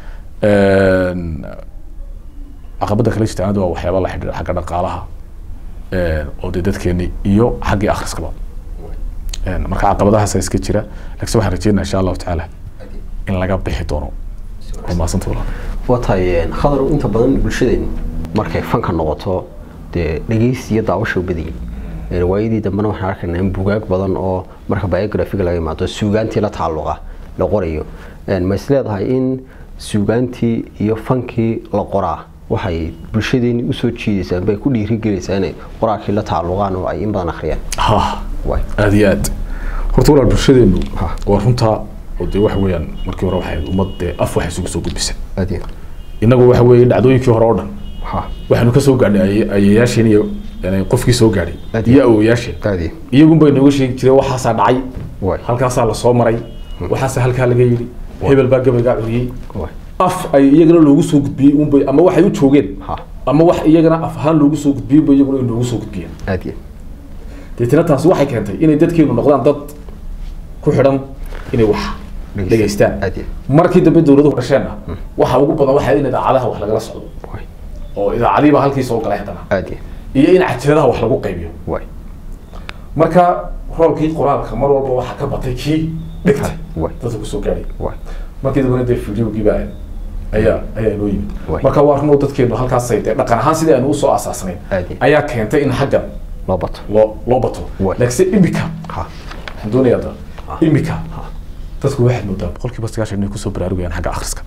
Speaker 1: Een, caqabada kale jirta anadu waa waxyaaba la xidhiidha xagga dhaqaalaha een, oo dee dadkeeni iyo xaggii akhriskaba Een, marka caqabadahaasa iska jira laakiinse waxaan rajeynaa insha allahu tacaala in laga bixi doono waa mahadsanta walaal
Speaker 2: waa tahay khadar inta badan bulshadeen markay fanka noqoto dee dhegeysi iyo daawasha u badiyay Een, waayadii dambena waxaan arkaynaa in bugaag badan oo marka biographiga laga imaado suugaantii la tacalluqa la qorayo Een, ma is leedahay in suugaantii iyo fankii la qoraa waxay bulshadeeni usoo jiidaysaa bay ku dhiirigelaysaa inay qoraalkii la tacalluqaan oo ay in badan akhriyaan
Speaker 1: ha
Speaker 2: waay
Speaker 1: aada iyo aad horta walaal bulshadeenu
Speaker 2: Ha.
Speaker 1: waa runtaa oo dee waxa weeyaan markii hore waxay ahayd ummad dee af wax isugu soo gudbisa
Speaker 2: aad iyo
Speaker 1: innagu waxa weeye dhacdooyinkii hore oo dhan
Speaker 2: ha
Speaker 1: waxaanu ka soo gaadhnay aye- ayeeyaasheen iyo yani qofkii soo gaadhay
Speaker 2: Aad
Speaker 1: iyo awowayaasheen
Speaker 2: aad iyo
Speaker 1: iyagun bay nooga sheegi jireen waxaasaa dhacay
Speaker 2: waay
Speaker 1: halkaasaa lasoo maray waxaasaa halkaa laga yidhi hebel baa gabaygaa curiyey
Speaker 2: waay
Speaker 1: af ay iyagana loogu soo gudbiyey unbay ama waxay u joogeen
Speaker 2: ha
Speaker 1: ama wax iyagana af ahaan loogu soo gudbiyey ba iyaguna ay noogu soo gudbiyeen
Speaker 2: aad iyo
Speaker 1: deetana taasi waxay keentay inay dadkeenu noqdaan dad ku xidhan inay wax dhegaystaan
Speaker 2: aad iyo
Speaker 1: markii dambe dowladuhu dhasheenna waxa ugu badan waxaa in idaacadaha wax lagala socdo
Speaker 2: waay
Speaker 1: oo idaacadiiba halkii soo galay haddana
Speaker 2: aad iyo
Speaker 1: iyo in cajaladaha wax lagu qaybiyo
Speaker 2: waay
Speaker 1: marka roolkii qoraalka mar walba waxaa ka batay kii dhigtay
Speaker 2: waay
Speaker 1: dadka kusoo gaadhay
Speaker 2: waay
Speaker 1: markii dambena dee videogiiba ayaa ayaa inoo yimid
Speaker 2: Waay.
Speaker 1: marka waa runoo dadkeenu halkaasay dee dhaqan ahaan sidii aynu usoo asaasnayn
Speaker 2: Aad iyo.
Speaker 1: ayaa keentay in xaggan
Speaker 2: loo bato
Speaker 1: loo loo bato
Speaker 2: Waay.
Speaker 1: laakiinse imika
Speaker 2: ha
Speaker 1: waxaan doonayaa da imika dadku waxaad moodaa boqolkiiba sagaashan inay kusoo baraarugayaan xagga akhriska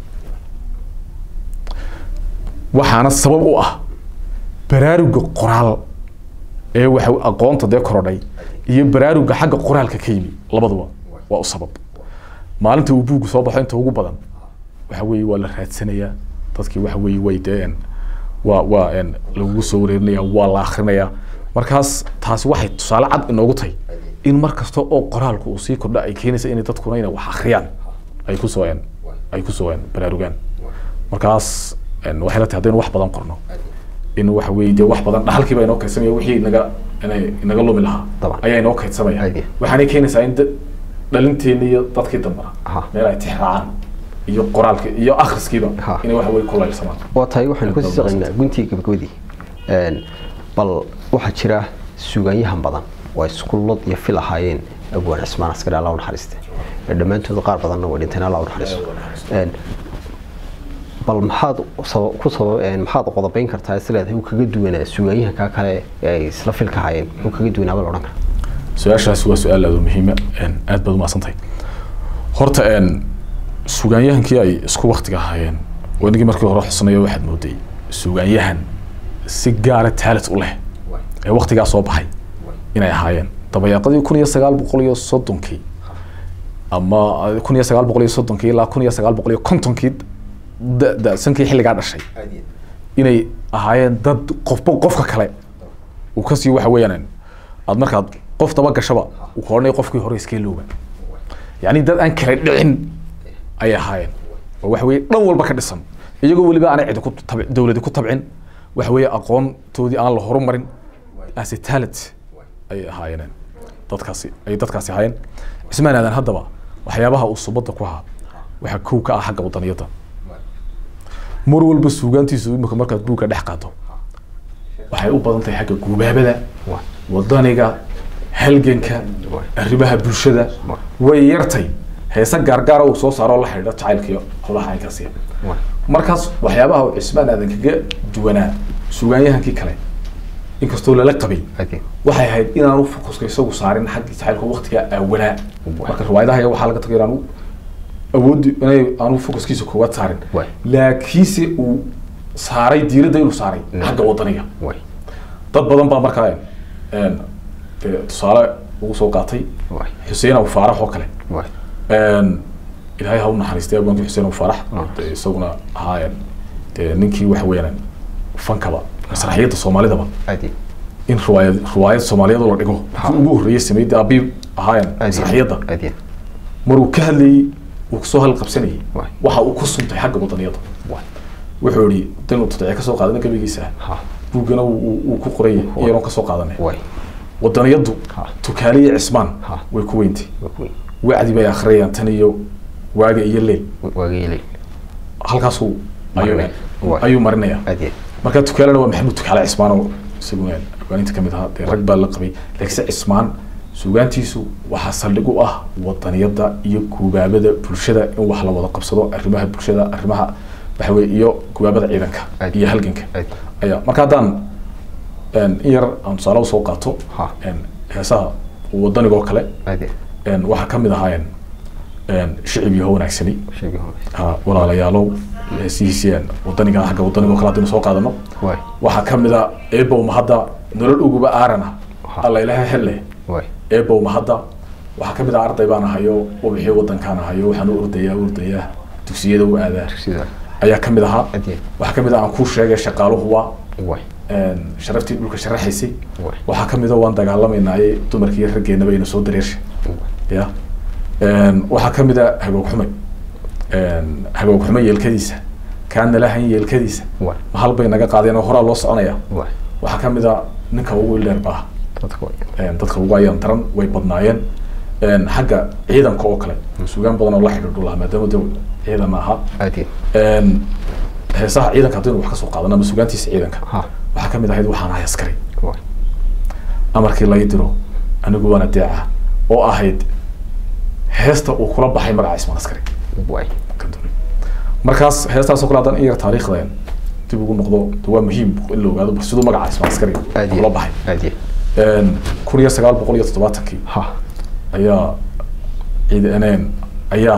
Speaker 1: waxaana sabab u ah baraaruga qoraal ee waxa aqoonta dee korodhay iyo baraaruga xagga qoraalka ka yimi labaduba waa u sabab maalinta uu buuggu soo baxo inta ugu badan waxa weeye waa la raadsanayaa dadkii waxa weeye way dee en waa waa en lagugu soo wareerinaya waa la akhrinayaa markaas taasi waxay tusaale cad inoogu tahay in mar kasta oo qoraalku uu sii kordha ay keenaysa inay dadkuna inay wax akhriyaan ay kusoo en ay kusoo en baraarugaan markaas en waxay la tahay haddaynu wax badan qorno in waxa weeye dee wax badan dhaxalkiiba inoo kaydsamaya wixii inaga inay inaga lumi lahaa
Speaker 2: Dabcan.
Speaker 1: ayaa inoo kaydsamaya
Speaker 2: Aye.
Speaker 1: waxaanay keenaysaa in da- dhalinteena iyo dadkii dambana
Speaker 2: Aha.
Speaker 1: meel ay tixraacaan iyo qoraalka iyo akhriskiiba
Speaker 2: Ha.
Speaker 1: inay waxa weye kulaylsamaan
Speaker 2: waa tahay waxaynu
Speaker 1: Aad
Speaker 2: kasii
Speaker 1: baad
Speaker 2: saqaynaa guntii gabagabadii Een, bal waxaa jira suugaanyahan badan oo ay iskuullad iyo fil ahaayeen abwaan cismaan askari alla u naxariiste Ee, dhammaantood qaar badanna way dhinteen alla u naxariisto Een, bal maxaad saba- ku sabab een, maxaad qodobayn kartaa is leedahay uu kaga duwanaa suugaanyahanka kale ee ay isla filka ahaayeen uu kaga duwanaaba la odhan kara
Speaker 1: su-aashaasi waa su-aal aad u muhiima een, aad baad umahadsantahay horta een, sugaanyahankii ay isku waktiga ahaayeen oo inagii markii hore xusnayo waxaad mooday sugaanyahan si gaara taalit u leh ee waktigaa soo baxay inay ahaayeen dabayaaqadii kun iyo sagaal boqol iyo soddonkii ama kun iyo sagaal boqol iyo soddonkii ilaa kun iyo sagaal boqol iyo kontonkii da- da-sankii xilligaa dhashay inay ahaayeen dad qofba qofka kale uu kasii waxa weeyaan aad markaad qof daba gashaba uu ka odhanaya qofkii hore iska ilooba yacni dad aan kala dhicin ayay ahaayeen oo waxa weeye dhan walba ka dhisan iyagoo weliba aanay cidi ku tab dowladi ku tabcin waxa weeye aqoontoodii aan la horumarin as a talent ayay ahaayeen dadkaasi ayay dadkaasi ahaayeen cismaan aadan haddaba waxyaabaha uu subadda ku ahaa waxaa kow ka ah xagga wadaniyadda mar walba suugaantiisu imika markaad buugga dhex qaado waxay u badan tahay xagga guubaabada wadaniga halganka arrimaha bulshada way yartay heese gaargaara uu soo saaro la xidhiidha jacaylka iyo howlaha caynkaasiya markaas waxyaabaha uu cismaan aadan kaga duwanaa suugaanyahankii kale inkastoo lala qabay waxay ahayd inaanu fokuska isagu saarin xagga jacaylka waqtigaa awalaa marka riwaayadaha waxaa laga tagay inaanu awoodi inay aanu fokuskiisa koowaad saarin
Speaker 2: Waay.
Speaker 1: laakiinse uu saaray diiradda inuu saaray xagga wadaniga dad badan baa markaa een, dee tusaale ugu soo qaatay xuseen abu faarax oo kale een, ilaahay ha u naxariistay abaankii xuseen abu faarax dee isaguna ahaa een, dee ninkii waxa weeyaan fankaba masraxiyadda soomaalidaba in riwaayad riwaayad soomaaliyad oo la dhigo kii ugu horreeyay sameeyay abiib ahaayeen masraxiyadda maruu ka hadlayey uu kusoo halqabsanayay
Speaker 2: Waay.
Speaker 1: waxa uu ku suntay xagga wadaniyadda wuxuu yihi dan uu toddobiya kasoo qaadana gabaygiisa buuggana uu- uu uu ku qoray iyanoo kasoo qaadanay wadaniyaddu
Speaker 2: Ha.
Speaker 1: tukaaliya cismaan
Speaker 2: Ha.
Speaker 1: way ku weyntay wacdi bay akhriyayaan tan iyo waaga iyo leel halkaasuu ayuu
Speaker 2: Marinaya. Waay.
Speaker 1: ayuu marinaya marka tukaalena waa maxamuud tukaale cismaan oo isaguna hogaaninta kamid ahaa dee rag baa la qabay laakiinse cismaan suugaantiisu waxaa saldhig u ah wadaniyadda iyo gubaabada bulshada in wax la wada qabsado arrimaha bulshada arrimaha waxa weye iyo gubaabada ciidanka
Speaker 2: Aad.
Speaker 1: iyo halganka
Speaker 2: Aad.
Speaker 1: ayaa marka haddaan in yar aan tusaale usoo qaato
Speaker 2: Ha.
Speaker 1: heesaha wadanigoo kale
Speaker 2: aad
Speaker 1: waxaa ka mid ahaayeen shicib yaho wanaagsani
Speaker 2: sheegi hore
Speaker 1: ha, walaalayaalow heesihiisii wadaniga xagga wadanigoo kale haddaynu soo qaadano
Speaker 2: waay
Speaker 1: waxaa ka mid a eebow mahadda nolol uguba aarana
Speaker 2: Ha.
Speaker 1: alla ilaha helle
Speaker 2: waay
Speaker 1: eebow mahadda waxaa ka mid ah arday baan ahayo wabixii wadankaan ahayo waxaan u ordayaa ordayaa dugsiyada u aadaa
Speaker 2: sida
Speaker 1: ayaa ka mid ahaa
Speaker 2: aad
Speaker 1: waxaa ka mid ah aan kuu sheegay shaqaaluhu waa
Speaker 2: waay
Speaker 1: sharaftii dhulka sharaxaysay
Speaker 2: waay
Speaker 1: waxaa ka mid a waan dagaalamaynaaye dumarkii raggeenaba ina soo dareersha ya waxaa ka mid a hagoog xumay hagoog xumay yeelkadiisa kaan nala hayn yeelkadiisa
Speaker 2: waay
Speaker 1: ma hal bay naga qaadeen oo horaa loo soconaya
Speaker 2: waay
Speaker 1: waxaa ka mid a ninka ugu ileer baa
Speaker 2: dadka waay
Speaker 1: dadka ugu ayaan daran way badnaayeen xagga ciidanka oo kale sugaan badan oo la xidhiidhu lahaa maadaama de ciidan ahaa
Speaker 2: aad
Speaker 1: heesaha ciidanka haddaynu wax ka soo qaadano ama sugaantiisa ciidanka
Speaker 2: ha
Speaker 1: waxaa ka mid ahayd waxaan ahay askari
Speaker 2: waay
Speaker 1: amarkii lai diro anigu waana deeca oo ahayd heesta uu kula baxay magaca ismaan askari
Speaker 2: waay
Speaker 1: markaas heestaasoo kale haddaan in yar taariikhda dib ugu noqdo de waa muhiim in la ogaado bal siduu magaca ismaan askari
Speaker 2: aad
Speaker 1: kula baxay
Speaker 2: aad
Speaker 1: kun iyo sagaal boqol iyo toddobaatankii
Speaker 2: ha
Speaker 1: ayaa ciidaneen ayaa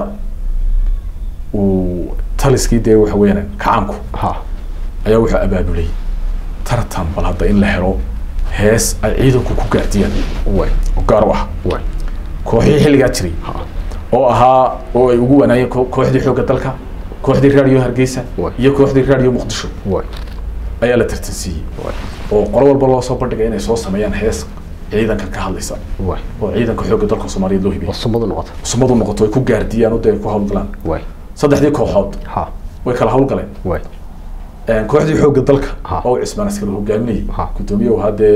Speaker 1: uu taliskii dee waxa weeyaan kacaanku
Speaker 2: ha
Speaker 1: ayaa wuxuu abaabulay tartan bal hadda in la helo hees ay ciidanku ku gaardiyaan
Speaker 2: waay
Speaker 1: oo gaar u ah
Speaker 2: waay
Speaker 1: kooxihii xilligaa jiray
Speaker 2: ha
Speaker 1: oo ahaa oo ay ugu wanaayeen ko- kooxdii xoogga dalka kooxdii raadiyo hargeysa
Speaker 2: Waay.
Speaker 1: iyo kooxdii raadiyo muqdisho
Speaker 2: waay
Speaker 1: ayaa la tartansiiyey
Speaker 2: waay
Speaker 1: oo qolo walba loo soo bandhigay inay soo sameeyaan hees ciidanka ka hadlaysa
Speaker 2: waay
Speaker 1: oo ciidanka xoogga dalka soomaaliyeed loo
Speaker 2: oo
Speaker 1: hibiyey
Speaker 2: sumadu noqoto
Speaker 1: sumadu noqoto ay ku gaardiyaan oo dee ay ku hawlgalaan
Speaker 2: waay
Speaker 1: saddexdii kooxood
Speaker 2: ha
Speaker 1: way kala hawlgaleen
Speaker 2: waay
Speaker 1: kooxdii xoogga dalka
Speaker 2: Ha.
Speaker 1: oo cismaan askari hogaaminayay
Speaker 2: Ha.
Speaker 1: guddoomiye haddee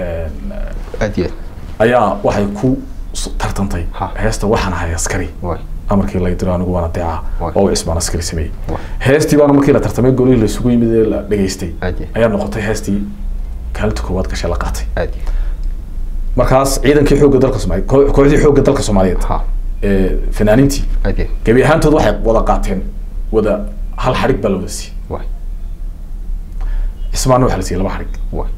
Speaker 2: aad iyo
Speaker 1: ayaa waxay ku s- tartantay
Speaker 2: Ha.
Speaker 1: heesta waxaan ahay askari
Speaker 2: waay
Speaker 1: amarkii la diro anigu waana deeca
Speaker 2: Waay.
Speaker 1: oo cismaan askari sameeyey
Speaker 2: Waay.
Speaker 1: heestii baana markii la tartamay golihii la isugu yimid ee la dhegaystay
Speaker 2: aad iyo
Speaker 1: ayaa noqotay heestii kaalinta koowaad gashay la qaatay
Speaker 2: aad iyo
Speaker 1: markaas ciidankii xoogga dalka soomaaliyeed koo- kooxdii xoogga dalka soomaaliyeed
Speaker 2: ha
Speaker 1: ee fanaaniintii
Speaker 2: aad iyo
Speaker 1: gebi ahaantood waxay wada qaateen wada hal xadhig baa la wada siiyey
Speaker 2: waay
Speaker 1: cismaanna waxaa la siiyey laba xadhig
Speaker 2: waay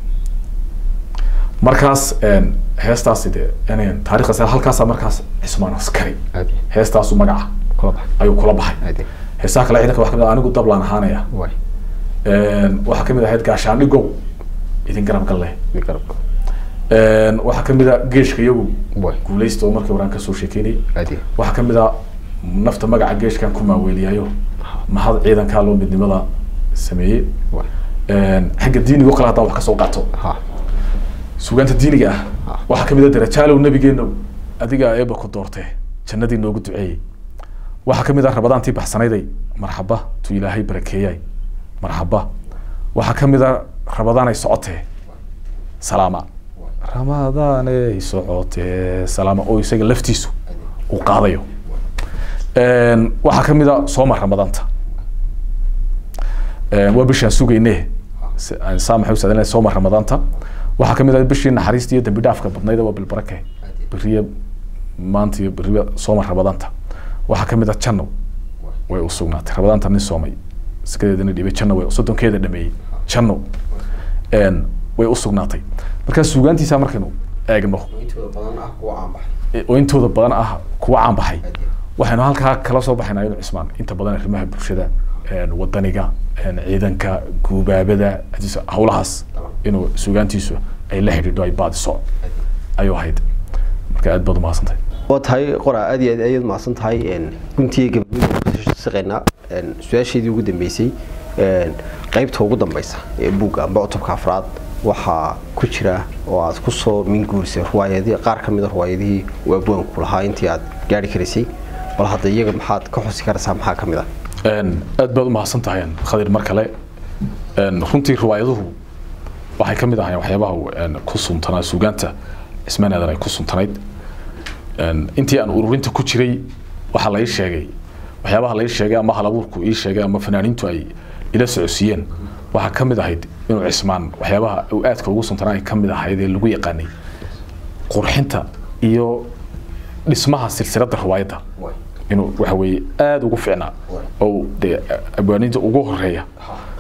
Speaker 1: markaas een, heestaasi dee inay taariikhdaas halkaasaa markaas cismaan askari
Speaker 2: aad iyo
Speaker 1: heestaasu magaca
Speaker 2: kula bax
Speaker 1: ayuu kula baxay
Speaker 2: aad iyo
Speaker 1: heesaha kale ciidanka waxaa kamid ah anigu dablaan ahaanaya
Speaker 2: waay
Speaker 1: Een, waxaa kamid ahayd gaashaandhigow idin garab galle
Speaker 2: mi garab
Speaker 1: Een, waxaa kamid a geeshka iyagu
Speaker 2: waay
Speaker 1: guuleysta oo markii horaan kasoo sheekeynay
Speaker 2: aad iyo
Speaker 1: waxaa kamid a nafta magaca geeshkan ku maaweeliyayo mahad ciidankaa loo midnimada sameeyey
Speaker 2: waay
Speaker 1: Een, xagga diinigo kale haddaan wax kasoo qaato
Speaker 2: ha
Speaker 1: sugaanta diiniga ah
Speaker 2: Ah.
Speaker 1: waxaa kamid a darajaalow nabigeenow adigaa eeba ku doortee jannadii noogu duceeyey waxaa kamid ah rabadaantii baxsanayday marxaba tu ilaahay barakeeyay marxaba waxaa kamid a rabadaanay socotee salaama ramadaanay socotee salaama oo isaga laftiisu uu qaadayo Een, waxaa kamid a sooma ramadaanta Een, waa bishaan sugayne Si- aan saa maxay u saadanay sooma ramadaanta waxaa kamid ah bishii naxariista iyo dambi dhaafka badnayd waa bilbarake beriye maanta iyo beriba sooma ramadaanta waxaa kamid ah janno way u sugnaatay ramadaanta nin soomay sikadeedana dhibay janno way soddonkeeda dhameeyey janno Een, way u sugnaatay markaa suugaantiisa markaynu eegno
Speaker 2: intooda badan ah kuwa aan baxay
Speaker 1: ee- oo intooda badan ah kuwa caan baxay waxaynu halkaa kala soo baxaynaa inuu cismaan inta badan arrimaha bulshada een, wadaniga een, ciidanka guubaabada hadiise hawlahaas inuu suugaantiisu ay la xidhiidho ay baadiso ayuu ahayd marka aad baad umahadsantahay
Speaker 2: waa tahay qora aad iyo aad ayaad mahadsan tahay guntiga gabagabada shaqeynaa su-aasheedii ugu dambeysay een, qaybta ugu dambeysa ee buugga amba cutubka afraad waxaa ku jira oo aad kusoo minguurisay ruwaayadii qaar ka mid a ruwaayadihii uu abwaanku lahaa intii aad gaari karaysay bal hadda iyaga maxaad ka xusi karaysaa maxaa ka mid ah
Speaker 1: Een, aad baad umahadsan tahay khadir mar kale Een, runtii riwaayaduhu waxay ka mid ahaayeen waxyaabaha uu, een, ku suntanaa suugaanta cismaan aadan ay ku suntanayd Een, intii aan ururinta ku jiray waxaa la ii sheegay waxyaabaha la ii sheegay ama halabuurku ii sheegay ama fanaaniintu ay ila socodsiiyeen waxaa ka mid ahayd inuu cismaan waxyaabaha uu aadka ugu suntanaa ay ka mid ahayd ee lagu yaqaanay qurxinta iyo dhismaha silsiladda riwaayadda inuu waxa weeye aada ugu fiicnaa oo dee abwaaninta ugu horeeya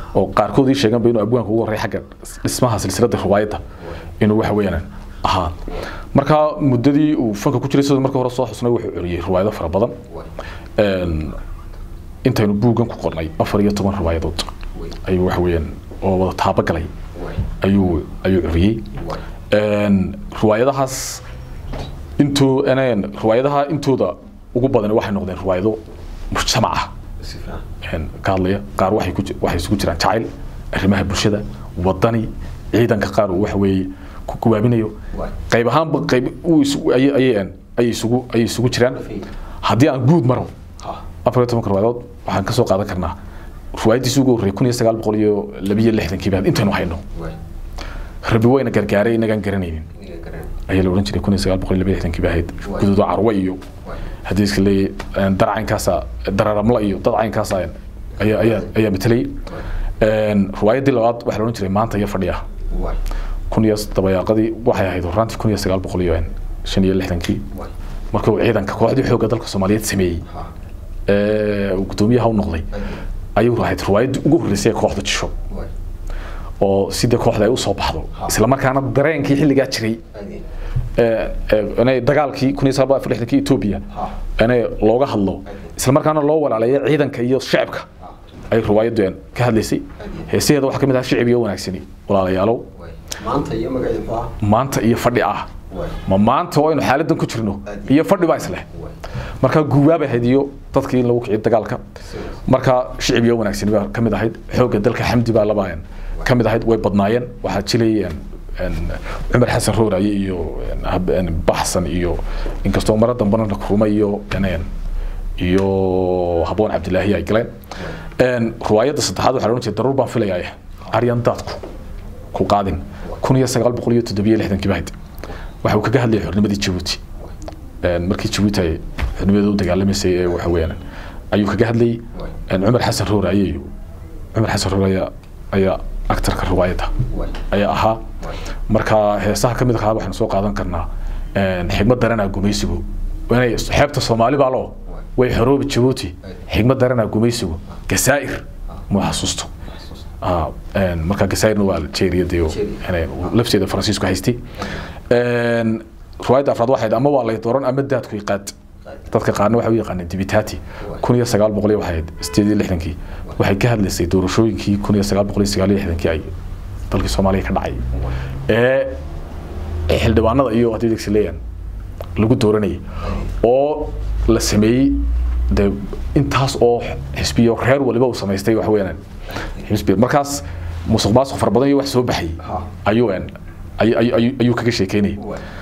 Speaker 1: oo qaarkood ii sheeganba inuu abwaanka ugu horreey xagga dhismaha silsiladda riwaayadda inuu waxa weeyaan ahaa marka muddadii uu fanka ku jiray sidoo marka hore soo xusnay wuxuu curiyey riwaayado fara badan Een, intaynu buuggan ku qornay afar iyo toban riwaayadood ayuu waxa weeyaan oo wada taabagalay ayuu ayuu curiyey Een, riwaayadahaas intuu een, riwaayadaha intooda ugu badan waxay noqdeen riwaayado mujtamac ah een, ka hadlaya qaar waxay ku ji- waxay isugu jiraan jacayl arrimaha bulshada wadani ciidanka qaar uu waxa weeye ku gawaabinayo qayb ahaanba qayb uu isu- ayay ayay een, ayay isugu ayay isugu jiraan haddii aan guud maro afar iyo tobanka riwaayadood waxaan ka soo qaadan karnaa riwaayadiisii ugu horreeyay kun iyo sagaal boqol iyo labiyo lixdankii baad intaynu hayno rabi wayna gargaaray inagaan garanaynin ayaa la odhan jiray kun iyo sagaal boqol iyo labiyo lixdankii baa ahayd guduudo carwo iyo haddii iska leeyahay darcaynkaasa dararamla iyo dad caynkaasa ayaa ayaa ayaa matalayay Een, riwaayadii labaad waxaa la odhan jiray maanta iyo fadhiya kun iyo dabayaaqadii waxay ahayd horaantii kun iyo sagaal boqol iyo shan iyo lixdankii marka uu ciidanka kooxdii xoogga dalka soomaaliyeed sameeyey ee uu guddoomiyaha u noqday ayuu ahayd riwaayaddii ugu horreysay ee kooxda jisho oo sidii kooxda ay usoo baxdo isla markaana dareenkii xilligaa jiray ee, ee, inay dagaalkii kun iyo sagaal boqol afar iyo lixdankii Ethiopia inay looga hadlo isla markaana loo walaaleeyo ciidanka iyo shacabka ay riwaayaddu een ka hadlaysay heesaheeda waxaa ka mid ah shicib iyo wanaagsani walaalayaalow
Speaker 2: maanta iyo magaceedu ah
Speaker 1: maanta iyo fadhi ah ma maanta oo aynu xaaladan ku jirno iyo fadhi baa isleh marka guubaabay ahayd iyo dadkii in lagu kiciyo dagaalka marka shicib iyo wanaagsani baa ka mid ahayd xoogga dalka xamdi baa labaayeen ka mid ahayd way badnaayeen waxaa jilayeen cumar xasan rooraye iyo een, hab- een, baxsan iyo inkastoo mara dambana rume iyo een, iyo haboon cabdilaahi ay galeen Een, riwaayadda saddexaad waxaa la odhan jiray daruur baan filayaa aryan daadku ku qaadin kun iyo sagaal boqol iyo toddobiyo lixdankii baa ahayd waxa uu kaga hadlayay xornimadii jabuuti Een, markii jabuuti ay xornimadeeda u dagaalamaysay ee waxa weeyaan ayuu kaga hadlayay een, cumar xasan rooraye iyo cumar xasan rooraye ayaa aktarka riwaayadda ayaa ahaa marka heesaha ka mid ahaa waxaan soo qaadan karnaa een, xigmad daranaa gumaysigu inay xeebta soomaali baa loo way xoroobi jabuuti xigmad daranaa gumaysigu gasaa'ir muu xasuusto Ah, een, marka gasaa'irna waa algeria dee oo, inay lafteeda faransiisku haystay Een, riwaayadda afraad waxayd ama waa lay dooran ama daadku iqaad dadka qaarna waxay u yaqaaneen dibitaati kun iyo sagaal boqol iyo waxay ahayd sideed iyo lixdankii waxay ka hadlaysay doorashooyinkii kun iyo sagaal boqol iyo sagaal iyo lixdankii ay dalkii soomaaliya ka dhacay ee ee xildhibaanada iyo haddii degsi leeyahan lagu dooranayay oo la sameeyey de intaas oo xisbiyo reer waliba uu samaystay wax weeyaan xisbi markaas musuq maasuq fara badan iyo wax soo baxay ayuu een ay- ay- ay- ayuu kaga sheekeynayay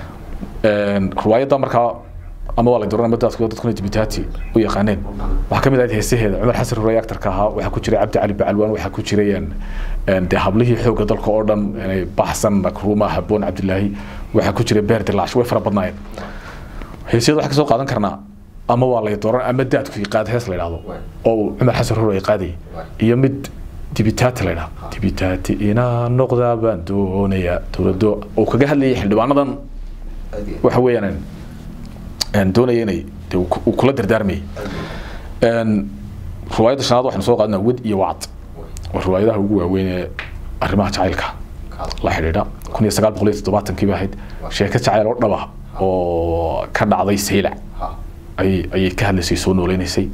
Speaker 1: Een, riwaayadda markaa ama waa la dooran ama dadku dadkuna dibitaati u yaqaaneen waxaa ka mid ahayd heesaheeda cumar xasan rurey aktarka ahaa waxaa ku jiray cabdi cali bacalwaan waxaa ku jiray een, een, dee hablihii xoogga dalka oo dhan inay baxsan makruuma haboon cabdilaahi waxaa ku jiray beer dilaash way fara badnaayeen heesyada waxaa ka soo qaadan karnaa ama waa lay dooran ama daadku qaad hees la yidhaahdo oo uu cumar xasan rurey qaadayay iyo mid dibitaati la yidhaahdo dibitaati inaa noqdaa baan doonayaa dowladdo uu kaga hadlayay xildhibaanadan waxa weeyaan een doonaya inay dee uu ku- uu kula dardaarmayay een riwaayadda shanaad waxaynu soo qaadanaa wed iyo wacd waa riwaayadaha ugu waaweyn ee arrimaha jacaylka la xidhiidha kun iyo sagaal boqol iyo toddobaatankii ba ahayd sheeko jacayl oo dhaba oo ka dhacday saylac ayay ayay ka hadlaysay soo nooleynaysay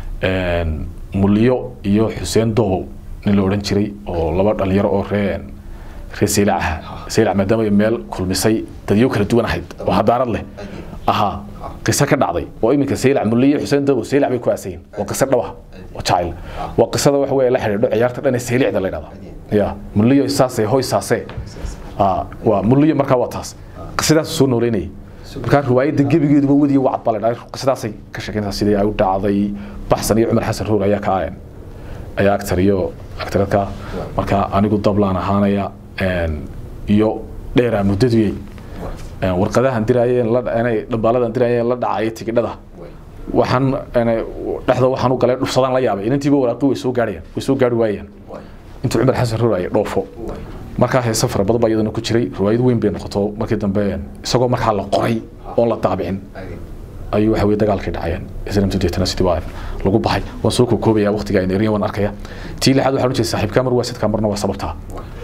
Speaker 1: een mulyo iyo xuseen dobow nin la odhan jiray oo laba dhalinyaro oo ree ree saylac ah saylac maadaama ay meel kulmisay dadyo kala duwan ahayd oo hadaarad leh ahaa qiso ka dhacday oo iminka saylac mulyo iyo xuseen dobow saylac bay ku aasayin waa qiso dhaba oo jacayl waa qisada waxa weeye la xidhiidho ciyaarta dhan ee saylicda la yidhahda ya mulyo saasee hoy saasee Ah, waa mulyo markaa waa taas qisadaas soo nooleynayay markaa riwaayadda gebigeeduba wadiya wacad baa la dhahay qisadaasay ka sheekeyntaa sidii ay u dhacday baxsan iyo cumar xasan roor ayaa ka ayan ayaa actor iyo actoradka marka anigu dablaan ahaanaya een, iyo dheeraa muddaduyey Een, warqadahan diraayeen la inay dhambaaladan diraayeen la dhacaya tigidhada waxaan inay dhexda waxaan u galay dhufsadaan la yaabay inantiiba waraaqi way soo gaarayaan way soo gaari waayeen intuu cumar xasan roor ay dhoofo markaa heese fara badan baa iyadana ku jiray riwaayad weyn bay noqoto markii dambe isagoo markaa la qoray oon la daabicin ayuu waxa weye dagaalkii dhacayeen islamtu deetana sidii waa lagu baxay waan soo kookoobayaa waqtiga ayna eriyan waan arkaya tii lixaad waxaan ujeeda saaxiibkaa mar waa sidkaa marna waa sababtaa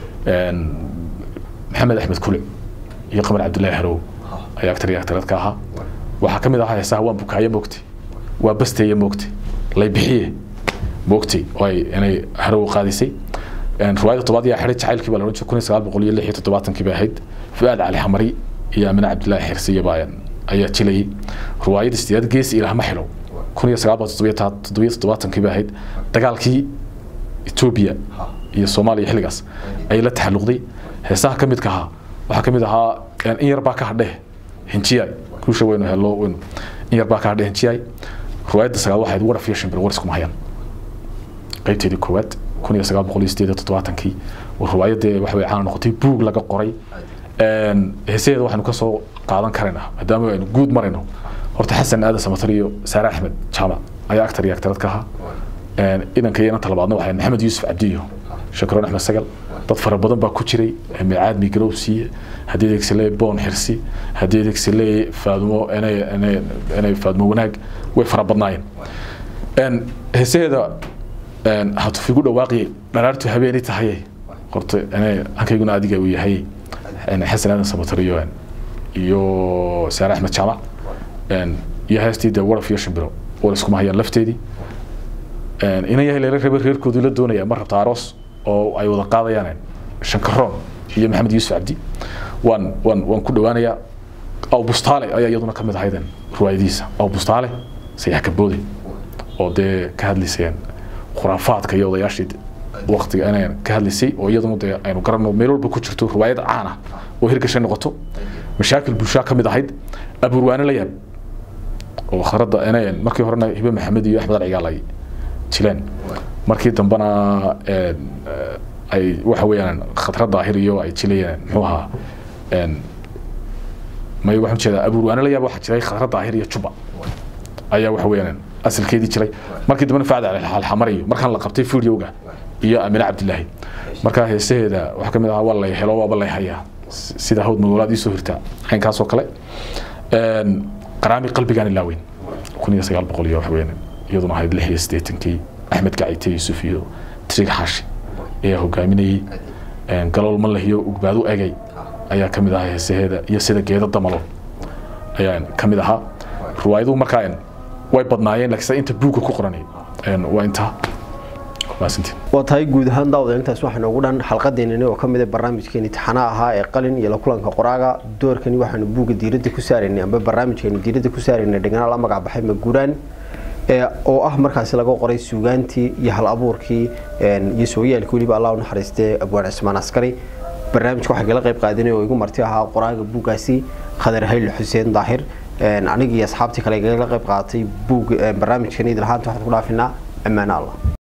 Speaker 1: maxamed axmed kule iyo qamar cabdullaahi harow ayaa actar iyo actareed ka ahaa waxaa ka mid ahaa heesaha waan bukaaye moogtay waa basteeye moogtay lay bixiye moogtay oo ay inay harow qaadisay riwaayada tobaad yaa xidhay jacaylkii baa la odhan jiray kun iyo sagaal boqol iyo lix iyo toddobaatankii bay ahayd fu'aad cali xamari iyo amine cabdullaahi xirsiye baa ayaa jilayay riwaayada sideed geesi ilahma xilo kun iyo sagaal boqol toddobiyo toddobaatankii bay ahayd dagaalkii etoobiya iyo soomaaliya xilligaas ayay la taxalluqday heesaha ka midka ahaa waxaa ka mid ahaa in yar baa ka hadheh hinjiyaay guusha weynu helo weynu in yar baa ka hadheh hinjiyaay riwaayadda sagaal waxayd waraf iyo shimbir war iskuma hayaan qaybteedii koowaad kun iyo sagaal boqol iyo sideed iyo toddobaatankii riwaayadda waxa weye caan noqotay buug laga qoray heesaheeda waxaynu ka soo qaadan karaynaa maadaama aynu guud marayno horta xasan aadan samatar iyo saare axmed jaamac ayaa actar iyo actarad ka ahaa idanka iyo inanta labaadna waxay maxamed yuusuf cabdiyo shakroon axmed sagal dad fara badan baa ku jiray micaad migarow siiye haddii adeegsale boon xirsi haddii adeegsale faadumo inay faadumo wanaag way fara badnaayeen heesaheeda hatufigu dhawaaqi dharaartu habeeni tahaye horta hankayguna adiga uu yahay xasan aadan samatar iyo iyo saare axmed jaamac iyo heestii dee waraf iyo shimbiro war iskuma hayaan lafteedii inan yahay leela rabe reerkoodu la doonaya ma rabta aroos oo ay wada qaadayaan shankaroon iyo maxamed yuusuf cabdi waan waan waan ku dhawaanayaa aw bustaale ayaa iyaduna ka mid ahaydeen riwaayadiisa aw bustaale sayax kaboode oo dee ka hadlaysayeen khuraafaadka iyo odayaashii waqtiga inay ka hadlaysay oo iyaduna dee aynu garanno meel walba ku jirto riwaayad caan ah oo hirgashay noqoto mashaakil bulshaa ka mid ahayd abuurwaane la yaab oo kharadda inay markii horena hibe maxamed iyo axmed alcigaal ay jileen markii dambena ay waxa weeyaan khatra daahir iyo ay jilayeen muxuu ahaa may waxaan jeedaa abuurwaane la yaab waxaa jiray khatra daahir iyo juba ayaa waxa weeyaan asalkeedii jiray markii dambena facda alxamariyo markaan la qabtay videoga iyo amine cabdilaahi markaa heesaheeda waxaa kamid ahaa waa lay helo waaba lay hayaa sida hawd magolaad iisoo hirtaa caynkaas oo kale qaraami qalbigaan ilaaweyn kun iyo sagaal boqol iyo waxa weeyaan iyaduna ahayd lix iyo siddeetankii axmed gacite yuusuf iyo trig xaashi ayaa hogaaminayey galool malahiyo ugbaadu egay ayaa ka mid ahaa heesaheeda iyo sida geeda damalo ayaa ka mid ahaa riwaayaduhu markaa way badnaayeen laakiin inta buugga ku qoranay waa intaa
Speaker 2: waa tahay guud ahaan daawada intaas waxaanu ugu dhan xalqadeenani oo ka mid ah barnaamijkeeni taxanaha ahaa ee qalin iyo la kulanka qoraaga doorkani waxaanu buugga diiradda ku saaraynay amba barnaamijkeeni diiradda ku saaraynay dhegana la magac baxay maguuraan oo ah markaasi laga qoray suugaantii iyo hal abuurkii iyo sooyaalkii weliba allah u naxariistee abwaan cismaan askari barnaamijka waxaa kala qayb qaadanay oo igu marti ahaa qoraaga buuggaasi khadar hayl xuseen daahir anigii asxaabtii kale igala qayb qaadatay buug barnaamijkan idil ahaanta waxaan ku dhaafinaa ammaano allah